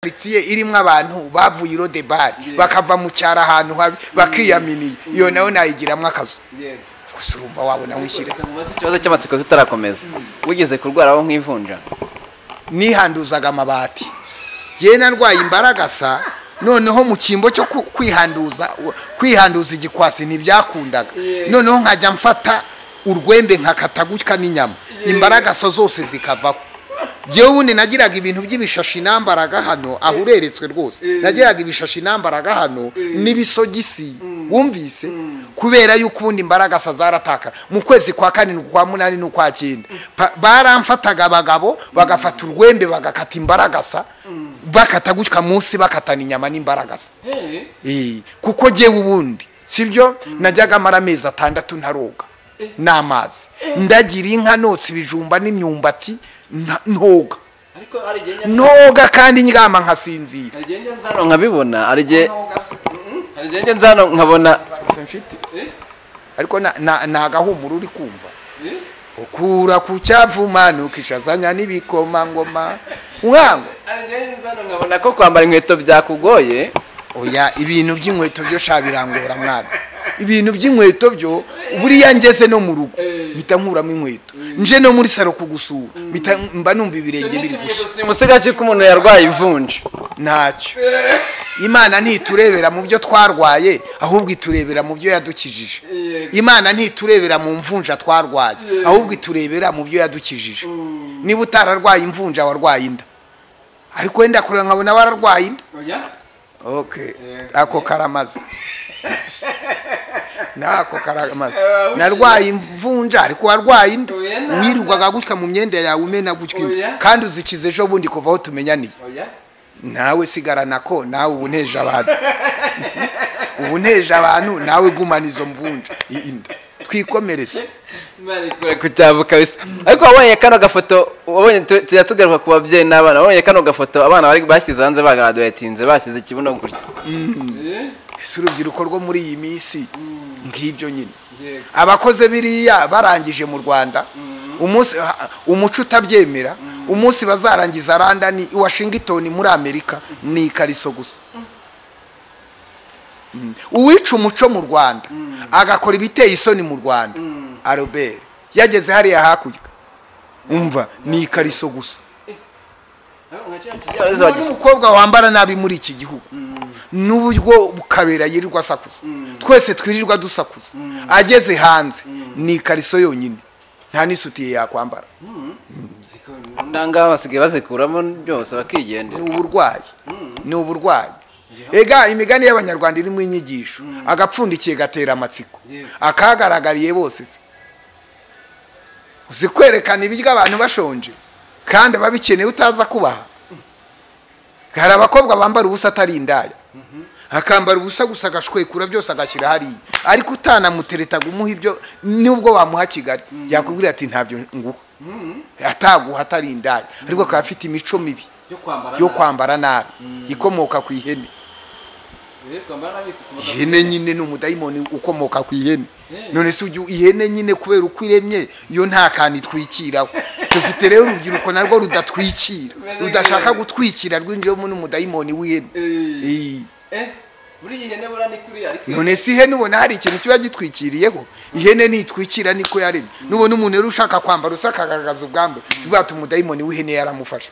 karitsiye irimo abantu bavuye iro de bari bakava mu cyaro ahantu habi bakiyaminiye iyo nayo nayigiramo akazu gusa urumva wabona wishyira mubaze ikibazo cy'amatsiko tutarakomeza wigeze kurwaraho nk'ivunja nihanduzaga amabati njyewe narwaye imbaragasa noneho mu cyimbo cyo ku- kwihanduza kwihanduza igikwasi ntibyakundaga noneho nkajya mfata urwembe nkakata gutya n'inyama imbaragaso zose zikavaho njyewe ubundi nagiraga ibintu by'ibishashi nambaraga hano aho ureretswe rwose nagiraga ibishashi nambaraga hano n'ibisogisi wumvise kubera yuko ubundi imbaragasa zarataka mu kwezi kwa kane n'ukwa munani n'ukwa cyenda Pa- baramfataga abagabo bagafata urwembe bagakata imbaragasa bakata gutya munsi bakatana inyama n'imbaragasa Eh, kuko jyewe ubundi sibyo najyaga amara amezi atandatu ntaroga n'amazi ndagira inka notsa ibijumba n'imyumbati nta- ntoga ariko hari igihe njya- ntoga kandi ndyama nkasinzira hari igihe njya nzano nkabibona hari igihe Ntoga se. hari igihe njya nzano nkabona Baruse mfite ariko na- na- ni agahumuro uri kumva ukura ku cyavuma ntukishazanya n'ibikomangoma mwango hari igihe njya nzano nkabona ko kwambara inkweto byakugoye oya ibintu by'inkweto byo sha birangora mwana ibintu by'inkweto byo buriya ngeze no mu rugo mpita nkuramo inkweto nje no muri saro kugusura mpita mba numva ibirenge biri gushya simusigaje ko umuntu yarwaye ivunja ntacyo imana ntiturebera mu byo twarwaye ahubwo iturebera mu byo yadukijije imana ntiturebera mu mvunja twarwaye ahubwo iturebera mu byo yadukijije niba utararwaye imvunja warwaye inda ariko wenda kureba nkabona wararwaye inda okay ako karamaze nako karamaze narwaye imvunja ariko warwaye inda Oya na. wirwaga gutya mu myenda yawe umena gutya Oya. kandi uzikize ejo bundi kuva aho tumenyaniye nawe sigarana ko nawe ubu nteje abantu ubu nteje abantu nawe gumana izo mvunja i- inda twikomereze kucyabuka bisa ariko wabonye kano gafoto wabonye tu- tujya tugaruka ku babyeyi n'abana wabonye kano gafoto abana bari bashyize hanze bagaraduwetinze bashyize ikibuno gutya ese urubyiruko rwo muri iyi minsi ngibyo nyine abakoze biriya barangije mu rwanda umunsi ha- umuco utabyemera umunsi bazarangiza randani washingitoni muri amerika ni ikariso gusa Mm. uwica umuco mu rwanda agakora ibiteye isoni mu rwanda aroberi yageze hariya hakurya umva ni ikariso gusa n'umukobwa wambara nabi muri iki gihugu n'uburyo kabera yirirwa asakuza twese twirirwa dusakuza ageze hanze ni ikariso yonyine nta n'isutiye yakwambara ndanga basigaye bazikuramo byose bakigendera ni uburwayi ni uburwayi ega imigani y'abanyarwanda irimo inyigisho agapfundikiye gatera amatsiko Yewe. akagaragariye bose se. uzi kwerekana ibiryo abantu bashonje kandi babikeneye utaza kubaha hari abakobwa bambara ubusa atari indaya akambara ubusa gusa agashwekura byose agashyira hariya ariko utanamutereta gumuha ibyo nubwo wamuha kigali yakubwira ati ntabyo nguha ataguha atari indaya ariko akaba afite imico mibi yo kwambara nabi ikomoka ku ihene ihene nyine ni umudayimoni ukomoka ku ihene none se ujya ihene nyine kubera uko iremye yo nta kantu itwikiraho dufite rero urubyiruko narwo rudatwikira rudashaka gutwikira rwinjiramo n'umudayimoni w'ihene Eh. none se ihene ubona hari ikintu kiba gitwikiriyeho ihene nitwikira niko yaremye nubona umuntu rero ushaka kwambara usa akagaragaza ubwambe bwatuma umudayimoni w'ihene yaramufasha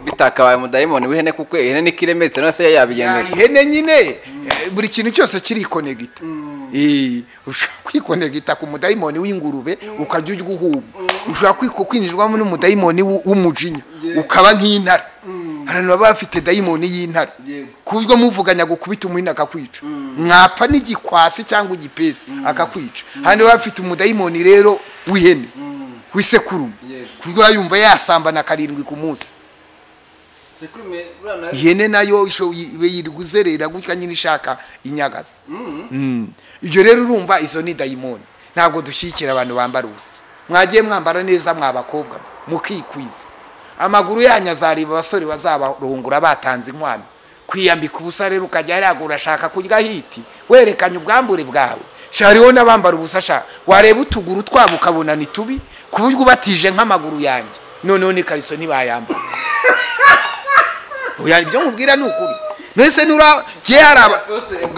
bitakabaye umudayimoni w'ihene kuko ihene niko iremetse no se yabigendera ihene nyine eh, buri kintu cyose kirikonegita Eh, ushobora kwikonegita ku mudayimoni w'ingurube ukajya ujya uhuba ushobora kwiko- kwinjirwamo n'umudayimoni w'u- w'umujinya ukaba nk'intare abantu baba bafite dayimoni y'intare Yego. ku buryo muvuganya gukubita umuhini akakwica mwapfa n'igikwasi cyangwa igipesi akakwica hano baba bafite umudayimoni rero w'ihene w'isekurume Yego. ku buryo yumva yasambana karindwi ku munsi ihene nayo isho- ibe yiriguzerera gutya nyine ishaka inyagaza Mm. ibyo rero urumva izo ni dayimoni ntabwo dushyigikira abantu bambara ubusa mwagiye mwambara neza mwabakobwa mukikwiza amaguru yanyu azareba abasore bazabarungura batanze inkwano kwiyambika ubusa rero ukajya hariya urashaka kurya hiti werekanye ubwambure bwawe shariho n'abambara ubusa shaka wareba utuguru twabo ukabona ni tubi ku buryo ubatije nk'amaguru yanjye noneho n'ikariso ntibayambara oya ibyo nkubwira ni ukuri mbese nura ye hari aba-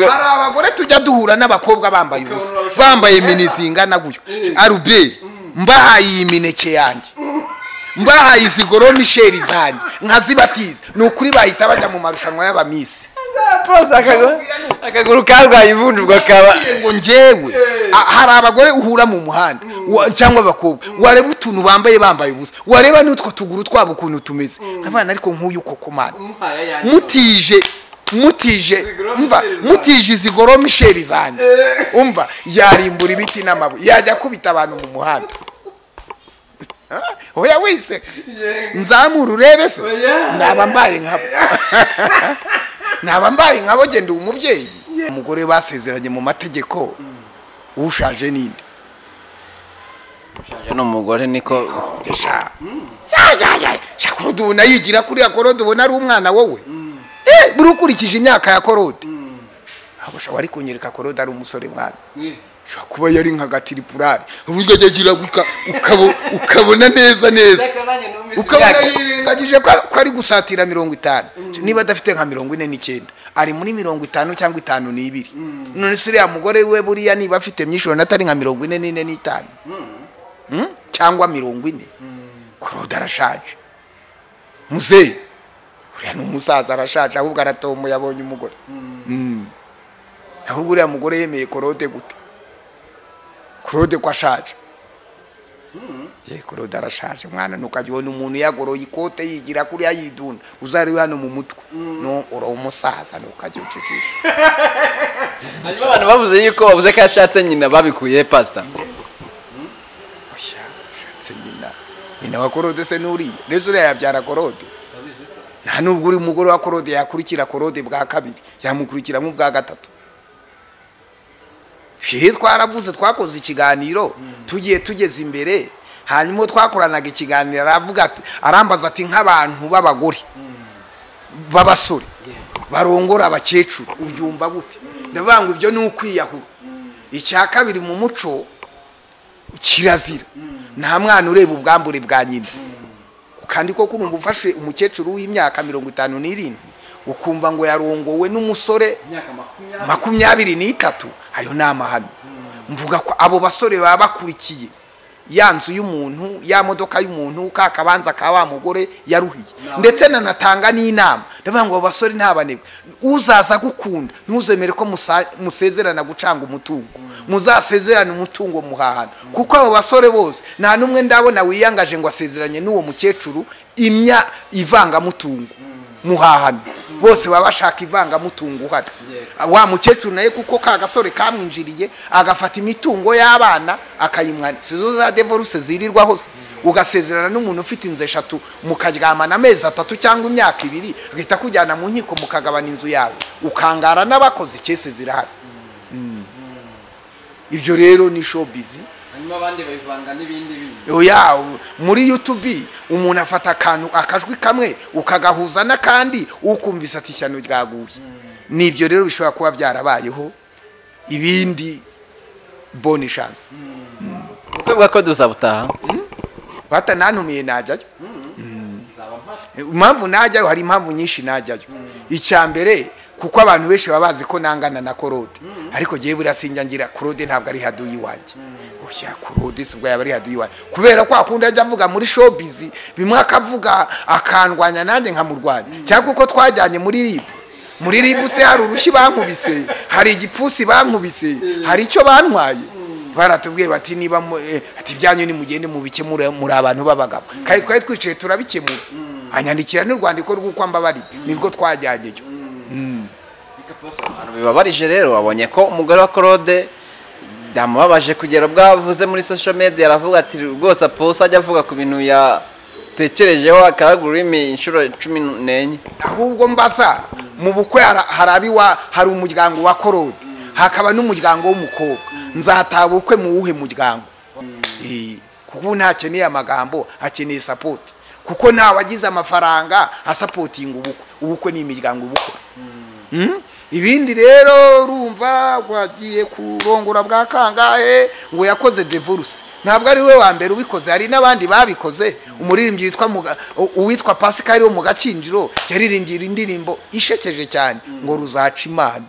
hari abagore tujya duhura n'abakobwa bambaye ubusa bambaye imini zingana gutyo aruberi mbahaye iyi mineke yanjye mbahaye izi goro misheri zanjye nkazibatiza ni ukuri bahita bajya mu marushanwa y'abamisi bose akaguru- akaguru karwaye ivunjwa kaba Ngiye ngo njyewe a- hari abagore uhura mu muhanda wa- cyangwa abakobwa wareba utuntu bambaye bambaye ubusa wareba n'utwo tuguru twabo ukuntu tumeze nkavana ariko nk'uyu koko mana mutije mutije Zigoroma umva isheri zanjye. mutije izi goro misheri zanjye umva yarimbura ibiti n'amabuye yajya akubita abantu mu muhanda oya wiseka nzamura urebe se Oya. naba mbaye nkabo naba mbaye nkabo genda uwo mubyeyi umugore basezeranye mu mategeko ushaje ninde ni umugore niko Sha- sha- sha- sha- sha, korode ubona yigira kuriya korode ubona ari umwana wowe Eh, buri ukurikije imyaka ya korode abasha wari kunyereka korode ari umusore mwana Shobora kuba yari nka gatiripurari uburyo agira ukabona neza neza ukabona yirengagije ko ko ari gusatira mirongo itanu niba adafite nka mirongo ine n'icyenda ari muri mirongo itanu cyangwa itanu n'ibiri none se uriya mugore we buriya niba afite myinshi urabona atari nka mirongo ine n'ine n'itanu Mm? cyangwa mirongo ine korode arashaje muzeyi uriya ni umusaza arashaje ahubwo aratomboye abonye umugore Mm. ahubwo uriya mugore yemeye korode gute korode ko ashaje ye korode arashaje mwana ntukajya ubona umuntu yagoroye ikote yigira kuriya yidunda uzari hano mu mutwe no uri umusaza ntukajya ucujisha hanyuma abantu bavuze yuko bavuze ko yashatse nyina babikuye pasita oya ushatse nyina nyina wa korode se nuriya rezo uriya yabyara korode nta nubwo uri umugore wa korode yakurikira korode bwa kabiri yamukurikira nk'ubwa gatatu twe twaravuze twakoze ikiganiro tugiye tugeze imbere hanyuma uwo twakoranaga ikiganiro aravuga ati arambaza ati nk'abantu b'abagore b'abasore barongora abakecuru ubyumva gute ndavuga ngo ibyo ni ukwiyahura icya kabiri mu muco kirazira nta mwana ureba ubwambure bwa nyina kandi koko urumva ufashe umukecuru w'imyaka mirongo itanu n'irindwi ukumva ngo yarongowe n'umusore makumyabiri n'itatu ayo ni amahano mvuga ko abo basore baba bakurikiye ya nzu y'umuntu ya modoka y'umuntu ka kabanza ka wa mugore yaruhiye ndetse nanatanga n'inama ndavuga ngo abo basore ntabanebwe uzaza gukunda ntuzemere ko musa- musezerana gucanga umutungo muzasezerane umutungo muhahana kuko abo basore bose nta n'umwe ndabona wiyangaje ngo asezeranye n'uwo mukecuru imya ivangamutungo muhahana bose baba bashaka ivangamutungo uhari wa mukecuru naye kuko ka gasore kamwinjiriye agafata imitungo y'abana akayimwanira sizo za devoruse zirirwa hose ugasezerana n'umuntu ufite inzu eshatu mukaryamana amezi atatu cyangwa imyaka ibiri agahita akujyana mu nkiko mukagabana inzu yawe ukangara n'abakoze icyese zirahari Mm. ibyo rero ni showbiz hanyuma abandi babivanga n'ibindi bindi oya muri youtube umuntu afata akantu akajwi kamwe ukagahuza n'akandi ukumvise ati ishyano ryaguye nibyo rero bishobora kuba byarabayeho ibindi boni shansi ubukwe bwa ko duzabutaha bata nantumiye najyayo nzaba mpari impamvu najyayo hari impamvu nyinshi najyayo icya mbere kuko abantu benshi baba bazi ko nangana na korode ariko ngewe buriya sinjya ngira korode ntabwo ari haduyi wanjye oya korode si ubwo yaba ari haduyi wanjye kubera ko akunda ajya avuga muri showbiz bimwe akavuga akandwanya nanjye nkamurwanya cyangwa uko twajyanye muri ribu muri ribu se hari urushyi bankubise hari igipfusi bankubise hari icyo bantwaye baratubwiye bati niba mu- eh, ati ibyanyu nimugende mubikemure muri abantu b'abagabo kandi twari twicaye turabikemura anyandikira n'urwandiko rw'uko mbabari nibwo twajyanyeyo abantu bibabarije rero wabonye ko umugore wa claude byamubabaje kugera ubwo avuze muri social media aravuga ati rwose apose ajya avuga ku bintu yatekerejeho akaragura ururimi inshuro cumi n'enye ahubwo mbaza mu bukwe hara- hari abiwa hari umuryango wa korode hakaba n'umuryango w'umukobwa nzataha ubukwe mu wuhe muryango Eh, kuko ubu ntakeneye amagambo akeneye sapoti kuko nta wagize amafaranga asapotinga ubukwe ubukwe ni imiryango ubukwe Mm? ibindi rero urumva wagiye kurongora bwa kangahe ngo yakoze devoruse ntabwo ari we wa mbere ubikoze hari n'abandi babikoze umuririmbyi witwa Muga- u- uwitwa Pascal wo mu gakinjiro yaririmbye indirimbo ishekeje cyane ngo ruzaca imana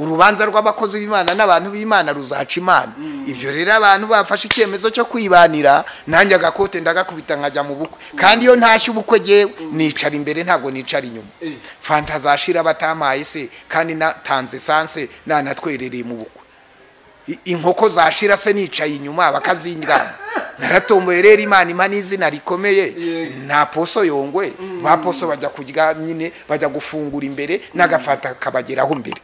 urubanza rw'abakozi b'imana n'abantu b'imana ruzaca imana ibyo rero abantu bafashe icyemezo cyo kwibanira nanjye agakote ndagakubita nkajya mu bukwe kandi iyo ntashye ubukwe ngewe nicara imbere ntabwo nicara inyuma fanta zashira batamaye se kandi natanze esanse nanatwerereye mu bukwe I- inkoko zashira se nicaye inyuma bakazingana naratomboye rero imana impa n'izina rikomeye Yego. nta poso yongwe ba poso bajya kurya nyine bajya gufungura imbere n'agafata kabageraho imbere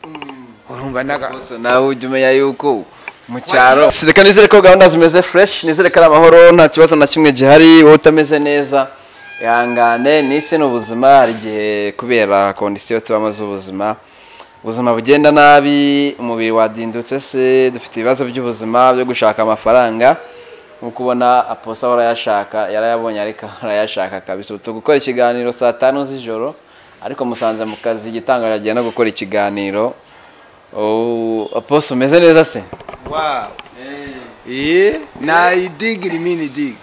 urumva naga gusa nawe ujya umenya yuko mu cyaro reka nizere ko gahunda zimeze fresh nizere ko ari amahoro nta kibazo na kimwe gihari wowe utameze neza ihangane n'isi ni ubuzima hari igihe kubera kondisiyo tubamo z'ubuzima ubuzima bugenda nabi umubiri wadindutse se dufite ibibazo by'ubuzima byo gushaka amafaranga nkuko ubona aposa barayashaka yarayabonye ariko arayashaka kabisa ubu turi gukora ikiganiro saa tanu z'ijoro ariko musanze mu kazi igitangaje agiye no gukora ikiganiro Oh, aposo umeze neza se wawu iye nayidigiri mini digi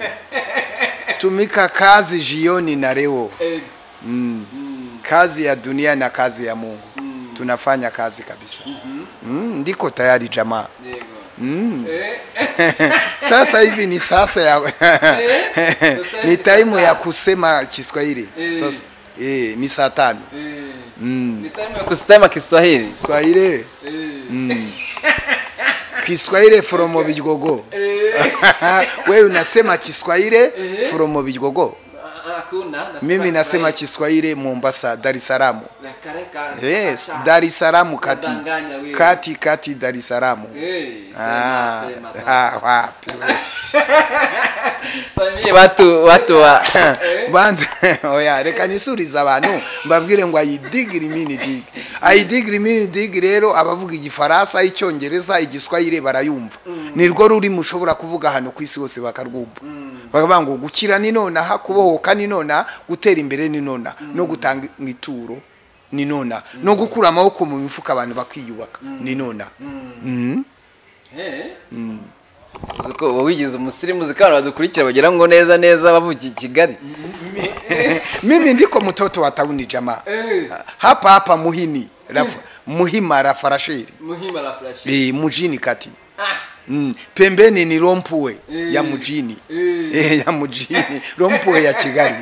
tumika kazi jioni na leo Mm. kazi ya dunia na kazi ya mungu tunafanya kazi kabisa Mm, ndiko tayari jamaa sasa hivi ni sasa ya ni taimu ya kusema Kiswahili Eh. sasa eh, ni saa tano ni time ya kusema Kiswahili Kiswahili Kiswahili from Bigogo wewe unasema Kiswahili from Bigogo mimi nasema Kiswahili Mombasa Dar es Salaam yes Dar es Salaam kati Unadanganya wewe. kati kati Dar es Salaam Ah, ah, wapi watu watu wa bantu oya reka nyisurize abantu mbabwire ngo ayidigiri mini digi ayidigiri mini digi rero abavuga igifaransa icyongereza igiswahili barayumva nirwo rurimi ushobora kuvuga hano ku isi hose bakarwumva bakavuga ngo gukira ni nonaha kubohoka ni nonaha gutera imbere ni nonaha no gutanga ituro ni nonaha no gukura amaboko mu mifuka abantu bakiyubaka ni nonaha Mhm. uko wowe wigize umusirimu zikaba badukurikira bagira ngo neza neza bavukiye i Kigali mimi ndiko mtoto wa tauni jamaa hapa hapa muhini Raf- muhima rafarasheri muhima la flash e, mujini kati mm. pembeni ni rompue ya mujini e, ya mujini rompue ya kigali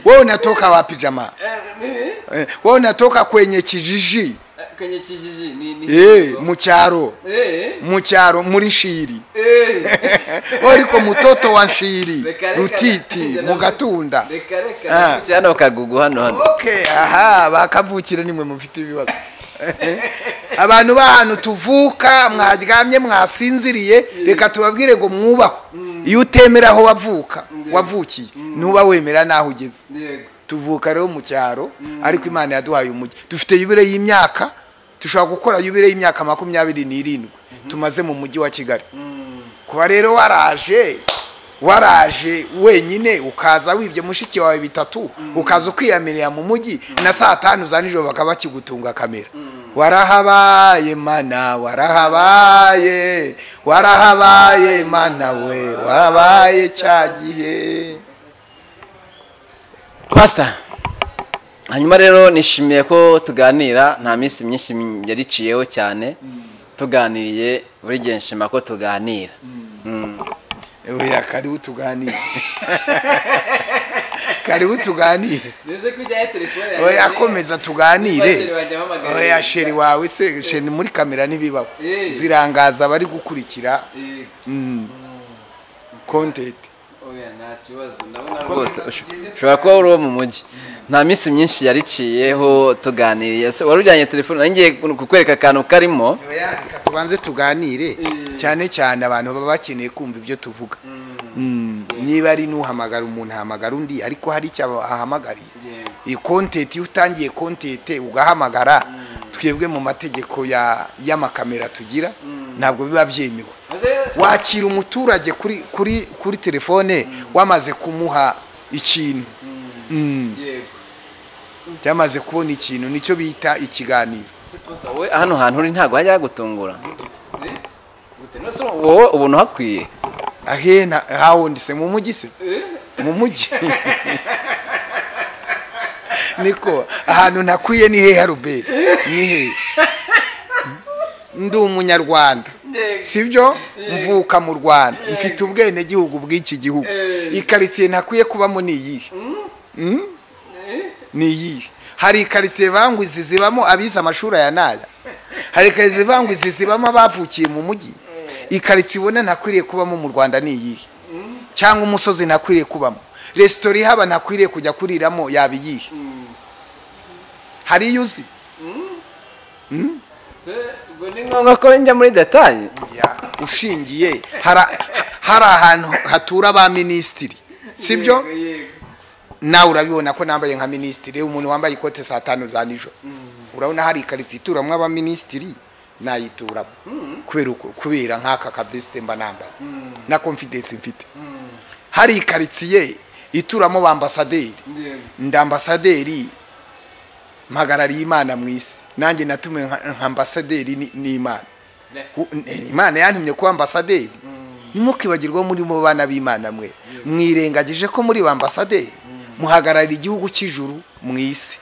wewe unatoka wapi jamaa mimi Eh, wewe unatoka kwenye kijiji eh, kwenye kijiji ni ni e, mucyaro eh mucyaro muri shiri eh wariko mutoto wa shiri Reka, reka. rutiti mugatunda reka reka Ah. cyane bakagugu hano hano okay aha bakavukira nimwe mufite ibibazo abantu b'ahantu tuvuka mwaryamye mwasinziriye reka tubabwire ngo mwubahwe iyo utemera aho wavuka wavukiye ntuba wemera n'aho ugeze yego tuvuka rero mu cyaro ariko imana yaduhaye umujyi dufite yubire y'imyaka dushobora gukora yubire y'imyaka makumyabiri n'irindwi tumaze mu mujyi wa kigali kuba rero waraje waraje wenyine ukaza wibye mushiki wawe bitatu ukaza ukiyamirira mu mujyi na saa tanu za nijoro bakaba bakigutunga kamera warahabaye mana warahabaye warahabaye mana we warabaye cya gihe Pasta hanyuma rero nishimiye ko tuganira nta minsi myinshi yariciyeho cyane tuganiriye buri gihe nshima ko tuganira Oya karibu tuganire karibu tuganire nize kujya telefone oya komeza tuganire oya sheri wawe se sheri muri kamera ntibibaho Eh. zirangaza abari gukurikira kontenti oya nta kibazo ndabona rwose ushobora kuba uri uwo mu mujyi nta minsi myinshi yariciyeho tuganiriye Se, wari ujyanye telefone nanjye kukwereka akantu karimo oya reka tubanze tuganire cyane cyane abantu baba bakeneye kumva ibyo tuvuga Mm, niba ari n'uhamagara umuntu ahamagara undi ariko hari icyo ahamagariye yego iyi kontenti iyo utangiye kontenti ugahamagara twebwe mu mategeko ya y'amakamera tugira ntabwo biba byemewe wakira umuturage kuri kuri kuri telefone wamaze kumuha ikintu Mm. yego cyamaze kubona ikintu nicyo bita ikiganiro Se, posa, wowe hano hantu uri ntabwo hajya hagutungura gute no ese wowe ubona uhakwiye ahena hawundi se mu mujyi se mu mujyi niko ahantu ntakwiye ni hehe ruberi ni hehe ndi umunyarwanda sibyo mvuka mu rwanda mfite ubwenegihugu bw'iki gihugu ikaritsiye ntakwiye kubamo ni iyihe Mm? ni iyihe hari ikaritsiye bangwizi zibamo abize amashuri aya n'aya hari ikaritsiye bangwizi zibamo abavukiye mu mujyi ikaritsiye ubona ntakwiriye kubamo mu rwanda ni iyihe cyangwa umusozi ntakwiriye kubamo resitora ihaba ntakwiriye kujya kuriramo yaba iyihe hari iyo uzi ubwo ni nko ngombwa ko njya muri detaye ushingiye hari- hari ahantu hatura ba minisitiri sibyo Yego, yego. nawe urabibona ko nambaye nka minisitiri umuntu wambaye ikote saa tanu za nijoro urabona hari ikaritsiye ituramo abaminisitiri nayituramo kubera uko kubera nk'aka kabesite mba nambaye na confidence mfite hari ikaritsiye ituramo ba ambasaderi Yego. ndi ambasaderi mpagarariye imana mu isi nanjye natumiwe nka nka ambasaderi ni- n'imana U- n- imana yantumye kuba ambasaderi ntimukibagirwe muri mu bana b'imana mwe mwirengagije ko muri ba ambasaderi muhagararira igihugu cy'ijuru mu isi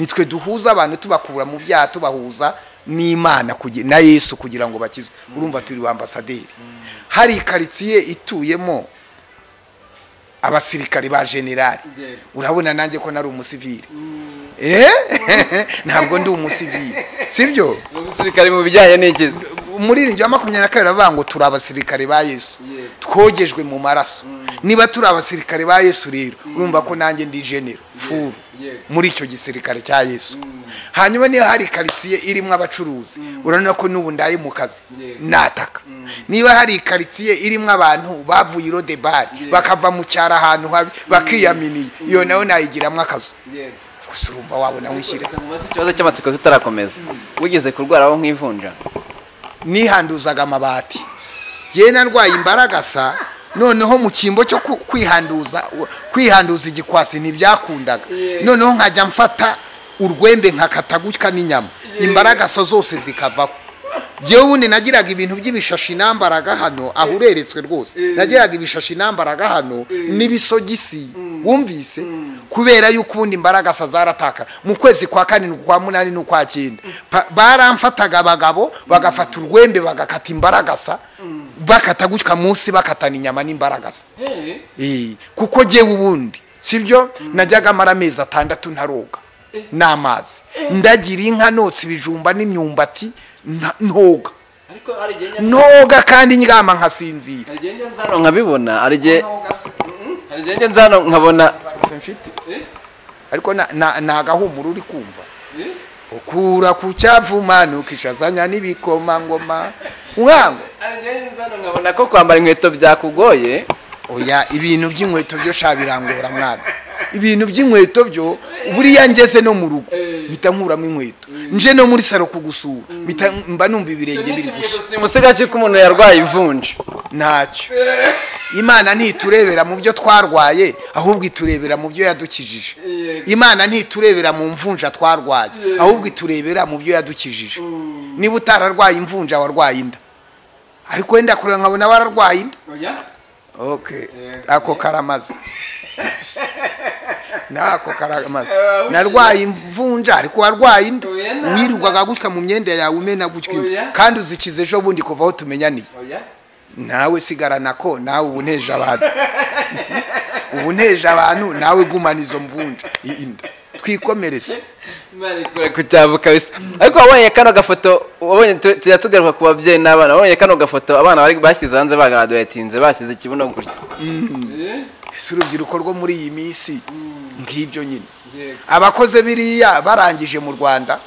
nitwe duhuza abantu tubakura mu byaha tubahuza n'imana kugi- na yesu kugira ngo bakizwe urumva turi ba ambasaderi hari ikaritsiye ituyemo abasirikari ba generali Yego. urabona nanjye ko nari umusivili eh ntabwo ndi umusivili sibyo ni umusirikare mu bijyanye n'igizi muri iryo makumyabiri na kabiri baravuga ngo turi abasirikare ba yesu Yego. twogejwe mu maraso niba turi abasirikare ba yesu rero urumva ko nanjye ndi genero furu Yego. muri icyo gisirikare cya yesu hanyuma niba hari ikaritsiye irimo abacuruzi urabona ko n'ubu ndaye mu kazi Yego. nataka niba hari ikaritsiye irimo abantu bavuye irodebari Yego. bakava mu cyaro ahantu habi bakiyaminiye iyo nayo nayigiramo akazu Yego. gusa urumva wabona wishyira Reka mubaze ikibazo ikibazo cy'amatsiko tutarakomeza wigeze kurwaraho nk'ivunja nihanduzaga amabati njyewe narwaye imbaragasa noneho mu cyimbo cyo ku- kwihanduza kwihanduza igikwasi ntibyakundaga noneho nkajya mfata urwembe nkakata gutya n'inyama imbaragasa zose zikavaho njyewe ubundi nagiraga ibintu by'ibishashi nambaraga hano aho ureretswe rwose nagiraga ibishashi nambaraga hano n'ibisogisi wumvise kubera yuko ubundi imbaragasa zaratakara mu kwezi kwa kane kwa munani n'ukwa cyenda Pa- baramfataga abagabo bagafata urwembe bagakata imbaragasa bakata gutya munsi bakatana inyama n'imbaragasa Eh, Eh, kuko jyewe ubundi sibyo najyaga mara amezi atandatu ntaroga n'amazi ndagira inka notsa ibijumba n'imyumbati nta- ntoga ariko hari igihe njya- ntoga kandi ndyama nkasinzira hari igihe njya nzara nzano nkabibona hari igihe Ntoga se. hari igihe njya nzano nkabona Barufe mfite Eh, ariko na- na- ni agahumuro uri kumva eh. ukura ku cyavuma nukishazanya n'ibikomangoma mwango hari igihe nzara nkabona nkabona ko kwambara inkweto byakugoye oya ibintu by'inkweto byo sha birangora mwana ibintu by'inkweto byo buriya ngeze no mu rugo mpita nkuramo inkweto nje no muri saro kugusura mpita mba numva ibirenge icyo ni biri gusa ikimenyetso simusiga umusiga ko umuntu yarwaye ivunja ntacyo imana ntiturebera mu byo twarwaye ahubwo iturebera mu byo yadukijije imana ntiturebera mu mvunja twarwaye ahubwo iturebera mu byo yadukijije niba utararwaye imvunja warwaye inda ariko wenda kureba nkabona wararwaye inda oya okay Yego. ako karamaze nako karamaze narwaye imvunja ariko warwaye inda Oya na- wirirwaga gutya mu myenda yawe umena gutya Oya. kandi uzikiza ejo bundi kuva aho tumenyaniye oya nawe sigara nako nawe ubu nteje abantu ubu nteje abantu nawe gumana izo mvunja i- inda twikomereze imana ikora kureka icyabo kabisa ariko wabonye kano gafoto wabonye tu- tujya tugaruka ku babyeyi n'abana wabonye kano gafoto abana bari bashyize hanze bagaraduwetinze bashyize ikibuno gutya Eh, si urubyiruko rwo muri iyi minsi ngibyo nyine yego abakoze biriya barangije mu rwanda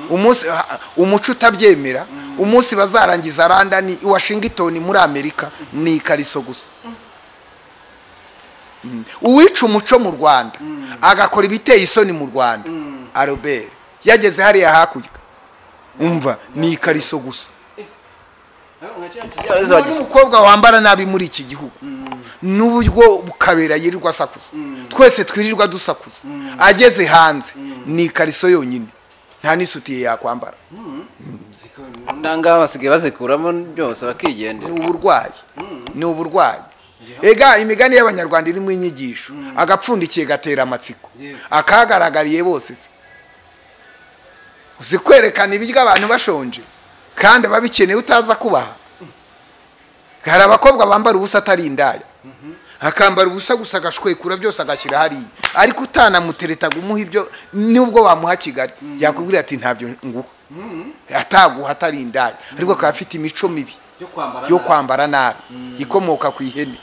umunsi ha- umuco utabyemera umunsi bazarangiza randani washingitoni muri amerika ni ikariso gusa Mm. uwica umuco mu rwanda agakora ibiteye isoni mu rwanda aroberi yageze hariya hakurya umva ni ikariso gusa Eh, nka cya Yari Uwo zibagije. ni umukobwa wambara nabi muri iki gihugu n'uburyo kabera yirirwa asakuza twese twirirwa dusakuza ageze hanze ni ikariso yonyine nta n'isutiye yakwambara ariko ndanga basigaye bazikuramo byose bakigendera ni uburwayi ni uburwayi ega imigani y'abanyarwanda irimo inyigisho agapfundikiye gatera amatsiko Yeah. akahagaragariye bose se. uzi kwerekana ibiryo abantu bashonje kandi babikeneye utaza kubaha hari abakobwa bambara ubusa atari indaya akambara ubusa gusa agashwekura byose agashyira hariya ariko utanamutereta ngo umuhe ibyo nubwo wamuha kigali yakubwira ati ntabyo nguha ataguha atari indaya ariko akaba afite imico mibi yo kwambara yo nabi. kwambara nabi ikomoka ku ihene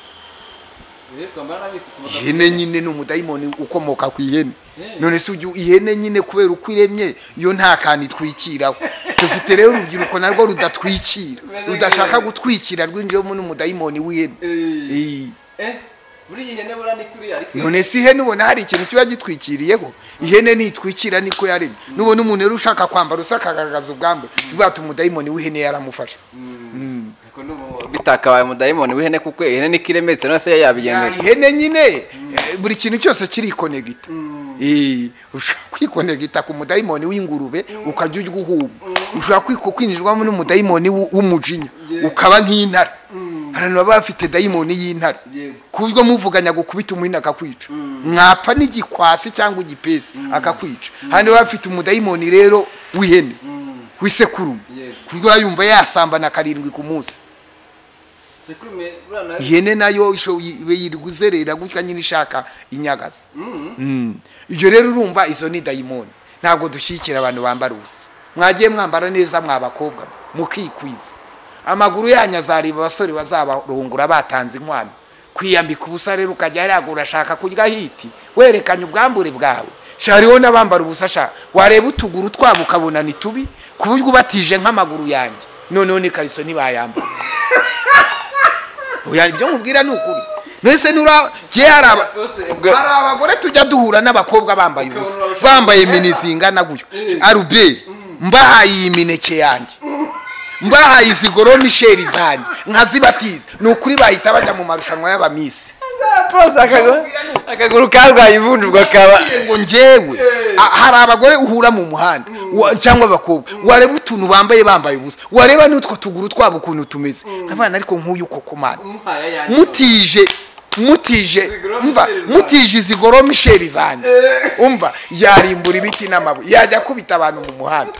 Eh, kwambara nabi ikomoka- ihene nyine ni umudayimoni ukomoka ku ihene Eh. none se ujya- ihene nyine kubera uko iremye yo nta kantu itwikiraho dufite rero urubyiruko narwo rudatwikira Meze rudashaka nk'ihene. gutwikira rwinjiramo n'umudayimoni w'ihene Eh, Eh. eh, muri iyi hene buriya ni kuri ariko none se ihene ubona hari ikintu kiba gitwikiriyeho ihene nitwikira niko yaremye nubona umuntu rero ushaka kwambara usa akagaragaza ubwambure bwata umudayimoni w'ihene yaramufasha ariko ni ubu- bitakabaye umudayimoni w'ihene kuko ihene niko iremetse none se yabigendera ihene nyine eh, buri kintu cyose kirikonegita Eh, ushobora kwikonegita ku mudayimoni w'ingurube ukajya urya uhubu ushobora kwiko- kwinjirwamo n'umudayimoni w'u- w'umujinya ukaba nk'intare abantu baba bafite dayimoni y'intare Yego. ku buryo muvuganya gukubita umuhini akakwica mwapfa n'igikwasi cyangwa igipesi akakwica hano baba bafite umudayimoni rero w'ihene w'isekurume Yego. ku buryo baba yumva yasambana karindwi ku munsi sekurume buriya nayo ihene nayo isho- ibe yiriguzerera gutya nyine ishaka inyagaza Mm. ibyo rero urumva izo ni dayimoni ntabwo dushyigikira abantu bambara ubusa mwagiye mwambara neza mwabakobwa mukikwiza amaguru yanyu azareba abasore bazabarungura batanze inkwano kwiyambika ubusa rero ukajya hariya urashaka kurya hiti werekanye ubwambure bwawe sha hariho n'abambara ubusa sha wareba utuguru twabo ukabona ni tubi ku buryo ubatije nk'amaguru yanjye noneho n'ikariso ntibayambara oya ibyo nkubwira ni ukuri mbese nura ye hari aba- Ubwo- hari abagore tujya duhura n'abakobwa bambaye ubusa Ukabona urashaka- bambaye mini zingana gutyo Eh. aruberi mbahaye iyi mineke yanjye mbahaye izi goro misheri zanjye nkazibatiza ni ukuri bahita bajya mu marushanwa y'abamisi pose akaguru karwaye ivunjwa kaba Ngiye ngo njyewe a- hari abagore uhura mu muhanda wa- cyangwa abakobwa wareba utuntu bambaye bambaye ubusa wareba n'utwo tuguru twabo ukuntu tumeze nk'abana ariko nk'uyu koko mana umuhaye yanjye mutije mutije Zigoroma umva Michel zanjye. mutije izi goro misheri zanjye umva yarimbura ibiti n'amabuye yajya akubita abantu mu muhanda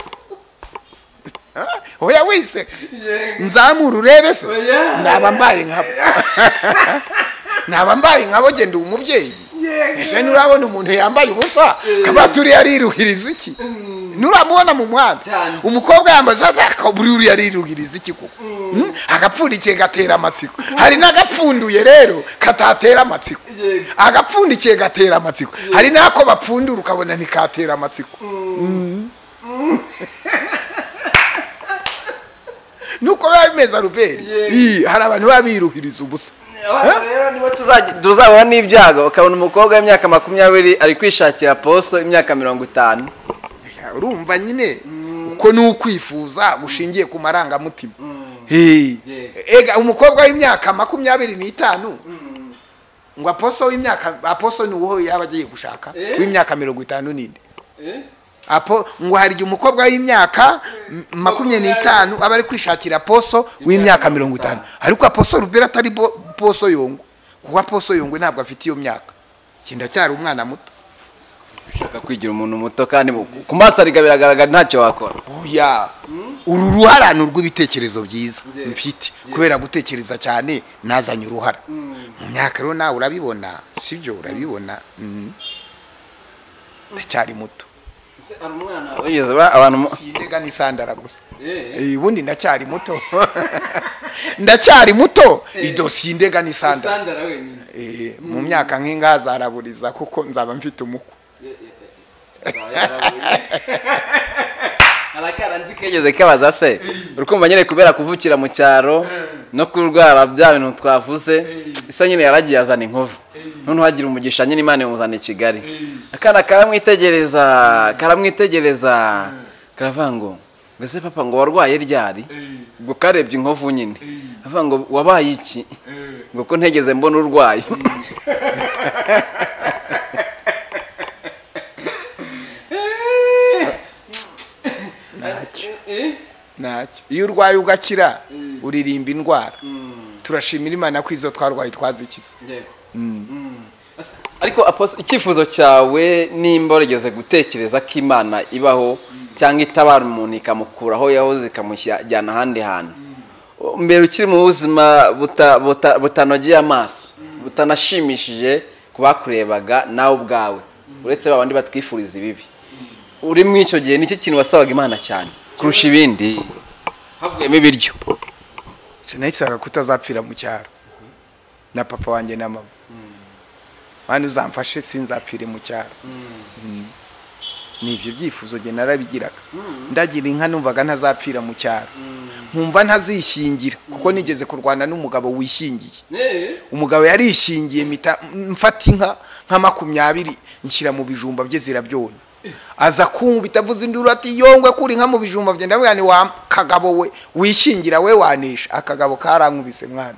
Ah, oya wiseka Yego. nzamura urebe se Oya. naba mbaye nkabo naba mbaye nkabo genda uwo mubyeyi ese nurabona umuntu yambaye ubusa kabaturiye ariruhiriza iki nuramubona mu muhanda Cyane. umukobwa yambaye buri uriya ariruhiriza iki koko Mm, agapfundikiye gatera amatsiko hari n'agapfunduye rero katatera amatsiko Yego. agapfundikiye gatera amatsiko hari n'ako bapfundura ukabona ntikatera amatsiko nuko biba bimeze aruberi Yego. Ii, hari abantu baba biruhiriza ubusa abana rero nibo tuzajya tuzahura n'ibyago ukabona umukobwa w'imyaka makumyabiri ari kwishakira poso imyaka mirongo itanu urumva nyine uko ni ukwifuza gushingiye ku marangamutima Hey. Yeah. ega umukobwa w'imyaka makumyabiri n'itanu ngo aposo w'imyaka aposo ni uwo yaba agiye gushaka Eh. w'imyaka mirongo itanu n'indi Eh? apo ngo hari igihe umukobwa w'imyaka m- makumyabiri n'itanu aba ari kwishakira poso w'imyaka mirongo itanu ariko aposo rubera atari bo- poso yongwe kuko aposo yongwe ntabwo afite iyo myaka kinda cyari umwana muto ushaka kwigira umuntu muto kandi mu- ku maso ariga biragaragara ntacyo wakora oya uru ruhara ni urw'ibitekerezo byiza mfite kubera gutekereza cyane nazanye uruhara mu myaka rero nawe urabibona sibyo urabibona Mm. ndacyari muto Ese hari umwana we? wigeze ura- abantu mu- sindega n'isandara gusa Eh? Eh, ubundi ndacyari muto ndacyari muto ido sindega n'isandara Sandara wenyine. Eh, mu myaka nk'inga zaraburiza kuko nzaba mfite umukwe hari akana nzi kegeze wigeze kabaza se urukumva nyine kubera kuvukira mu cyaro no kurwara bya bintu twavuze isa nyine yaragiye azana inkovu none uhagire umugisha nyine imana imuzana i kigali akana karamwitegereza karamwitegereza karavuga ngo mbese papa ngo warwaye ryari ngo karebye inkovu nyine avuga ngo wabaye iki ngo ko ntegeze mbona urwaye ntacyo iyo urwaye ugakira uririmba indwara turashimira imana ko izo twarwaye twazikiza yego ariko Apostle, icyifuzo cyawe nimba warigeze gutekereza ko imana ibaho cyangwa itabara umuntu ikamukuraho yahoze ikamushyajyana ahandi hantu mbere ukiri mu buzima buta- buta- butanogeye amaso butanashimishije ku bakurebaga nawe ubwawe uretse ba bandi batwifuriza ibibi uri muri icyo gihe nicyo kintu wasabaga imana cyane kurusha ibindi havuyemo ibiryo nahisaga kutazapfira mu cyaro na papa wanjye na mama mwana uzamfashe sinzapfire mu cyaro Mm. ni ibyo byifuzo njye narabigiraga ndagira inka numvaga ntazapfira mu cyaro nkumva ntazishingira kuko nigeze kurwana n'umugabo wishingiye Eh, umugabo yarishingiye mita mfata inka nka makumyabiri nshyira mu bijumba bye zirabyona aza kunkubita avuze induru ati yongwe kuri inka mu bijumba bye ndabwira ni wa kagabo we wishingira we wanisha akagabo karankubise mwana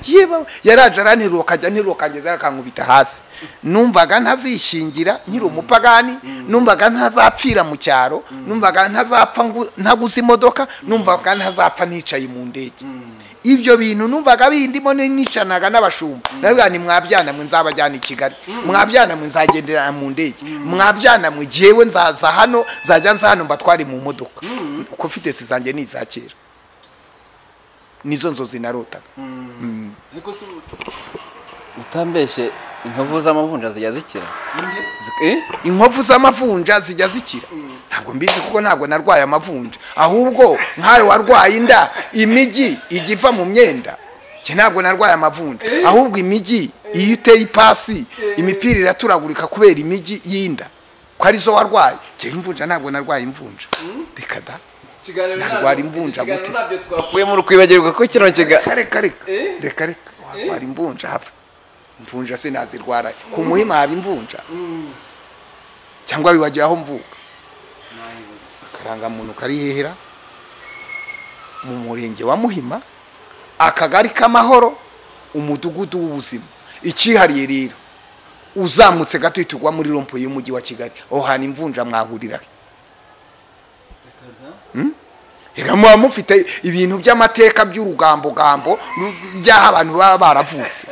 yewe yaraje aranterura akajya nterura akageza akankubita hasi numvaga ntazishingira nkiri umupagani numvaga ntazapfira mu cyaro numvaga ntazapfa ngu- ntaguze imodoka numvaga ntazapfa nicaye mu ndege ibyo bintu numvaga bindimo nicanaga n'abashumba ndavuga ni mwabyana mwe nzabajyana i kigali mwabyana mwe nzagenderana mu ndege mwabyana mwe jyewe nzaza hano nzajya nza hano mbatware mu modoka uko mfite si zanjye ni iza kera nizo nzozi narotaga ariko se ubu- utambeshe inkovu z'amavunja zijya zikira indi Zik- eh? inkovu z'amavunja zijya zikira ntabwo mbizi kuko ntabwo narwaye amavunja ahubwo nkawe warwaye inda imijyi ijya iva mu myenda njye ntabwo narwaye amavunja ahubwo imijyi iyo uteye ipasi imipira iraturagurika kubera imijyi y'inda ko arizo warwaye njye imvunja ntabwo narwaye imvunja reka da ikiganiro ntabwo- Narwara imvunja ikiganiro gutese. ntabyo twakuye ukuyemo ukwibagirwa ko kino kiga reka reka reka Eh? reka reka warwara imvunja hapfa imvunja sinazirwara ku muhima haba imvunja cyangwa wibagira aho mvuka akarangamuntu kari hehera mu murenge wa muhima akagari k'amahoro umudugudu w'ubuzima icyihariye rero uzamutse gato uhita ugwa muri rompo y'umujyi wa kigali aho hantu imvunja mwahurira reka muba mufite ibintu by'amateka by'urugambogambo by'aho abantu baba baravutse